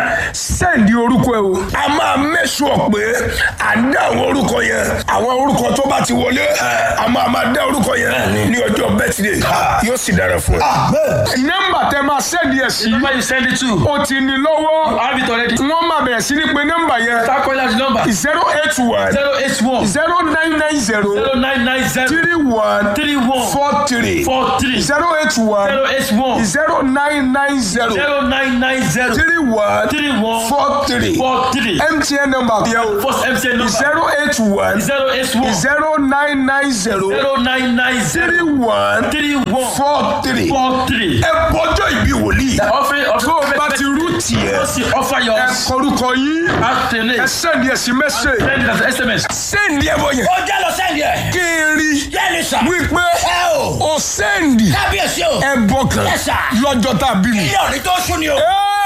[SPEAKER 1] sẹ́ǹdì orúkọ ẹ o. a máa mẹ́sùn pé à ń dá àwọn orúkọ yẹn àwọn orúkọ tó bá ti wọlé a máa máa dá orúkọ yẹn ní ọjọ́ bẹ́tìdé yóò sì dára fún ẹ. nọ́mbà tẹ máa sẹ́ǹdì ẹ̀ sí
[SPEAKER 5] Number you send it to.
[SPEAKER 1] o ti ní lọ́wọ́
[SPEAKER 5] I have it already.
[SPEAKER 1] wọ́n máa bẹ̀rẹ̀ sí ní pé nọ́mbà yẹn
[SPEAKER 5] Start calling out the number.
[SPEAKER 1] zero eight one
[SPEAKER 5] Zero eight one.
[SPEAKER 1] zero nine nine zero
[SPEAKER 5] Zero nine nine zero.
[SPEAKER 1] three one
[SPEAKER 5] Three one.
[SPEAKER 1] four three
[SPEAKER 5] Four three.
[SPEAKER 1] zero eight one
[SPEAKER 5] Zero eight one.
[SPEAKER 1] zero nine nine zero
[SPEAKER 5] Zero nine nine zero.
[SPEAKER 1] three one
[SPEAKER 5] Three one.
[SPEAKER 1] four three
[SPEAKER 5] Four three.
[SPEAKER 1] mtn number yẹn o
[SPEAKER 5] First MTN number.
[SPEAKER 1] zero eight one
[SPEAKER 5] Zero eight one.
[SPEAKER 1] zero nine nine zero
[SPEAKER 5] Zero nine nine
[SPEAKER 1] three
[SPEAKER 5] zero.
[SPEAKER 1] one
[SPEAKER 5] Three one.
[SPEAKER 1] four three.
[SPEAKER 5] Four three.
[SPEAKER 1] ẹ bọjọ ìbí wòlíì
[SPEAKER 5] Offering of
[SPEAKER 1] tó o bá ti rú tiẹ̀
[SPEAKER 5] Ó sì offer
[SPEAKER 1] ẹ
[SPEAKER 5] yours.
[SPEAKER 1] kọrúkọ yín ẹ
[SPEAKER 5] Alternate.
[SPEAKER 1] sẹ́ndì ẹ̀sìn mẹ́sẹ̀
[SPEAKER 5] Send it as SMS.
[SPEAKER 1] sẹ́ndì ẹ̀ bọ̀ yẹn
[SPEAKER 6] Ó jẹ́ lọ sẹ́yìn ẹ̀.
[SPEAKER 1] kí n rí
[SPEAKER 6] Bẹ́ẹ̀ni sà.
[SPEAKER 1] wípé
[SPEAKER 6] Ẹ o.
[SPEAKER 1] o sẹ́ndì
[SPEAKER 6] Kábíyèsí o.
[SPEAKER 1] ẹ bọ̀ kan
[SPEAKER 6] Yes, sir.
[SPEAKER 1] lọ́jọ́ tá a bí mi.
[SPEAKER 6] Ilé òní tó sún ni o.
[SPEAKER 1] Ẹ́ẹ̀!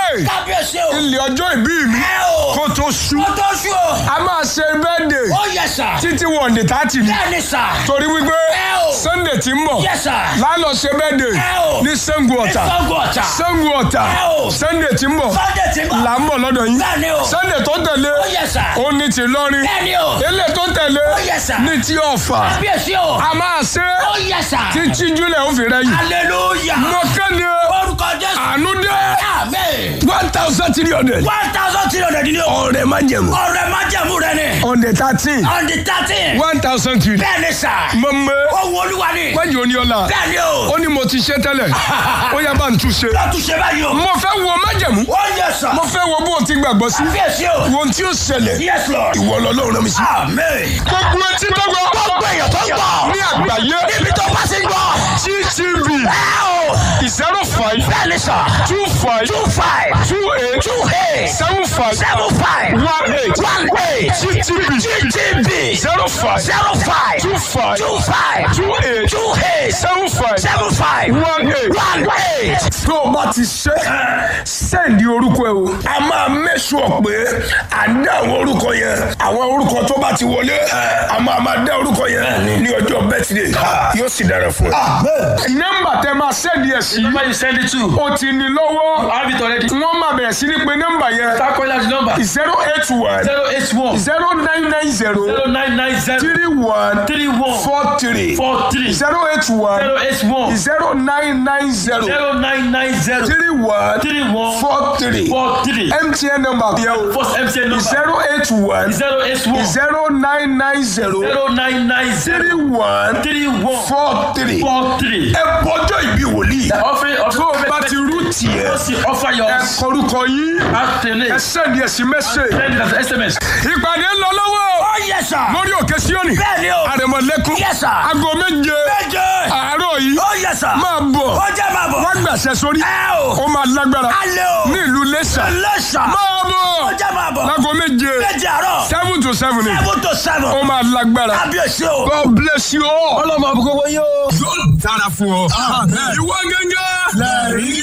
[SPEAKER 1] sunday
[SPEAKER 6] kábíyèsí o.
[SPEAKER 1] ilé ọjọ́ ìbí mi
[SPEAKER 6] ẹ o.
[SPEAKER 1] kó tó sú
[SPEAKER 6] ó tó sú o.
[SPEAKER 1] a máa ṣe bẹ́ẹ̀dẹ̀
[SPEAKER 6] ó yẹ sà.
[SPEAKER 1] títí wọ̀ǹdẹ̀ tààtì ni
[SPEAKER 6] bẹ́ẹ̀ ni sà.
[SPEAKER 1] torí wípé
[SPEAKER 6] ẹ o.
[SPEAKER 1] sunday ti ń bọ̀
[SPEAKER 6] yẹ sà.
[SPEAKER 1] lálọ́ ṣe bẹ́ẹ̀dẹ̀
[SPEAKER 6] ẹ o.
[SPEAKER 1] ní Ṣàngó Ọ̀tà
[SPEAKER 6] Ṣàngó Ọ̀tà.
[SPEAKER 1] Ṣàngó Ọ̀tà
[SPEAKER 6] ẹ o.
[SPEAKER 1] sunday ti ń bọ̀
[SPEAKER 6] sunday ti bọ̀.
[SPEAKER 1] là ń bọ̀ lọ́dọ̀ yín
[SPEAKER 6] bẹ́ẹ̀ ni o.
[SPEAKER 1] sunday tó tẹ̀lé
[SPEAKER 6] ó yẹ sà.
[SPEAKER 1] ó ní ti lọ́rin
[SPEAKER 6] bẹ́ẹ̀ ni o.
[SPEAKER 1] ilé tó tẹ̀lé
[SPEAKER 6] Ó yẹ sà.
[SPEAKER 1] ní ti ọ̀fà
[SPEAKER 6] kábíyèsí o.
[SPEAKER 1] a máa ṣe
[SPEAKER 6] ó yẹ sà.
[SPEAKER 1] títí júlẹ̀ ó fi rẹ́yìn
[SPEAKER 6] hallelujah.
[SPEAKER 1] mo kéde
[SPEAKER 6] orúkọ jésù.
[SPEAKER 1] àánú dé
[SPEAKER 6] amen.
[SPEAKER 1] one thousand three hundred
[SPEAKER 6] one thousand three hundred ni o.
[SPEAKER 1] ọ̀rẹ́ má jẹ̀mú
[SPEAKER 6] ọ̀rẹ́ májẹ̀mú rẹ ni.
[SPEAKER 1] on the thirteen
[SPEAKER 6] on the thirteen.
[SPEAKER 1] one thousand three
[SPEAKER 6] bẹ́ẹ̀ ni sà.
[SPEAKER 1] mọ̀mọ́
[SPEAKER 6] ohun olúwa ni.
[SPEAKER 1] wájú oníọ́lá
[SPEAKER 6] bẹ́ẹ̀ ni o.
[SPEAKER 1] ó ní mo ti ṣe tẹ́lẹ̀ ó yá bá ń tún ṣe
[SPEAKER 6] lọ́tún ṣe báyìí o.
[SPEAKER 1] mo fẹ́ wo májẹ̀mú
[SPEAKER 6] ó yẹ sà.
[SPEAKER 1] mo fẹ́ wo bó o ti gbàgbọ́ sí
[SPEAKER 6] kábíyèsí o.
[SPEAKER 1] wo ohun tí ó ṣẹlẹ̀
[SPEAKER 6] yes lord.
[SPEAKER 1] ìwọ lọ́lọ́run rán mi sí.
[SPEAKER 6] amen.
[SPEAKER 1] gbogbo etí tó gbọ́
[SPEAKER 6] gbogbo èèyàn tó ń gbọ́.
[SPEAKER 1] ní àgbáyé
[SPEAKER 6] níbi tó bá ti ń gbọ́.
[SPEAKER 1] ttv
[SPEAKER 6] ẹ o.
[SPEAKER 1] zero five
[SPEAKER 6] bẹ́ẹ̀ ni sà.
[SPEAKER 1] two five
[SPEAKER 6] two five.
[SPEAKER 1] two eight
[SPEAKER 6] two eight.
[SPEAKER 1] seven five
[SPEAKER 6] seven five.
[SPEAKER 1] one eight
[SPEAKER 6] one eight.
[SPEAKER 1] ttv
[SPEAKER 6] GTB.
[SPEAKER 1] zero five
[SPEAKER 6] zero five.
[SPEAKER 1] two five
[SPEAKER 6] two five.
[SPEAKER 1] two eight
[SPEAKER 6] two eight.
[SPEAKER 1] seven five
[SPEAKER 6] seven five.
[SPEAKER 1] one eight.
[SPEAKER 6] one eight.
[SPEAKER 1] tó o bá ti ṣe sẹ́ǹdì orúkọ ẹ o. a máa mẹ́sùn pé à ń dá àwọn orúkọ yẹn àwọn orúkọ tó bá ti wọlé a máa máa dá orúkọ yẹn ní ọjọ́ bẹ́tìdé yóò sì dára fún ẹ. nọ́mbà tẹ máa sẹ́ǹdì ẹ̀ sí
[SPEAKER 5] Number you send it to.
[SPEAKER 1] o ti ní lọ́wọ́
[SPEAKER 5] Have it already.
[SPEAKER 1] wọ́n máa bẹ̀rẹ̀ sí ní pé nọ́mbà yẹn
[SPEAKER 5] Start calling out the number.
[SPEAKER 1] zero eight one
[SPEAKER 5] Zero eight one.
[SPEAKER 1] zero nine nine zero
[SPEAKER 5] Zero nine nine zero.
[SPEAKER 1] three one
[SPEAKER 5] Three one.
[SPEAKER 1] four three
[SPEAKER 5] Four three.
[SPEAKER 1] zero eight one
[SPEAKER 5] Zero eight one.
[SPEAKER 1] zero nine nine zero
[SPEAKER 5] Zero nine nine zero.
[SPEAKER 1] three one
[SPEAKER 5] Three one.
[SPEAKER 1] four three.
[SPEAKER 5] Four three.
[SPEAKER 1] MTN number yẹn o
[SPEAKER 5] First MTN number.
[SPEAKER 1] zero eight one
[SPEAKER 5] Zero eight one.
[SPEAKER 1] zero nine nine zero
[SPEAKER 5] Zero nine nine
[SPEAKER 1] three
[SPEAKER 5] zero.
[SPEAKER 1] one
[SPEAKER 5] Three one.
[SPEAKER 1] four three.
[SPEAKER 5] Four three.
[SPEAKER 1] ẹ bọjọ ìbí wòlíì
[SPEAKER 5] Offering of
[SPEAKER 1] tó o bá ti rú tiẹ̀
[SPEAKER 5] Just offer your
[SPEAKER 1] ẹ kọrúkọ yín
[SPEAKER 5] after
[SPEAKER 1] ẹ
[SPEAKER 5] name.
[SPEAKER 1] sẹ́ni ẹ̀sìn mẹ́sẹ̀.
[SPEAKER 5] Send it as SMS.
[SPEAKER 1] ìpàdé ń lọ lọ́wọ́
[SPEAKER 6] ó yẹ sà.
[SPEAKER 1] lórí òkè síọ́nì
[SPEAKER 6] bẹ́ẹ̀ ni o.
[SPEAKER 1] àrẹ̀mọ̀lẹ́kùn
[SPEAKER 6] Yes, sir.
[SPEAKER 1] aago méje
[SPEAKER 6] méje.
[SPEAKER 1] àárọ̀ yìí
[SPEAKER 6] ó yẹ sà.
[SPEAKER 1] máa bọ̀
[SPEAKER 6] ó jẹ́ máa bọ̀.
[SPEAKER 1] wá gbàṣẹ sórí
[SPEAKER 6] ẹ o.
[SPEAKER 1] ó máa lágbára
[SPEAKER 6] alẹ́ o.
[SPEAKER 1] ní ìlú Iléṣà
[SPEAKER 6] lẹ́sà.
[SPEAKER 1] máa bọ̀
[SPEAKER 6] ó jẹ́ máa bọ̀.
[SPEAKER 1] láago méje
[SPEAKER 6] méje àárọ̀.
[SPEAKER 1] seven to seven ni
[SPEAKER 6] seven to seven.
[SPEAKER 1] ó máa lágbára.
[SPEAKER 6] kábíyèsí o.
[SPEAKER 1] God bless you all.
[SPEAKER 6] ọlọ́mọ àbúkọ́ wọ́n yóò.
[SPEAKER 1] yóò dára fún ọ. ìwọ gẹ́gẹ́. lẹ́rìí.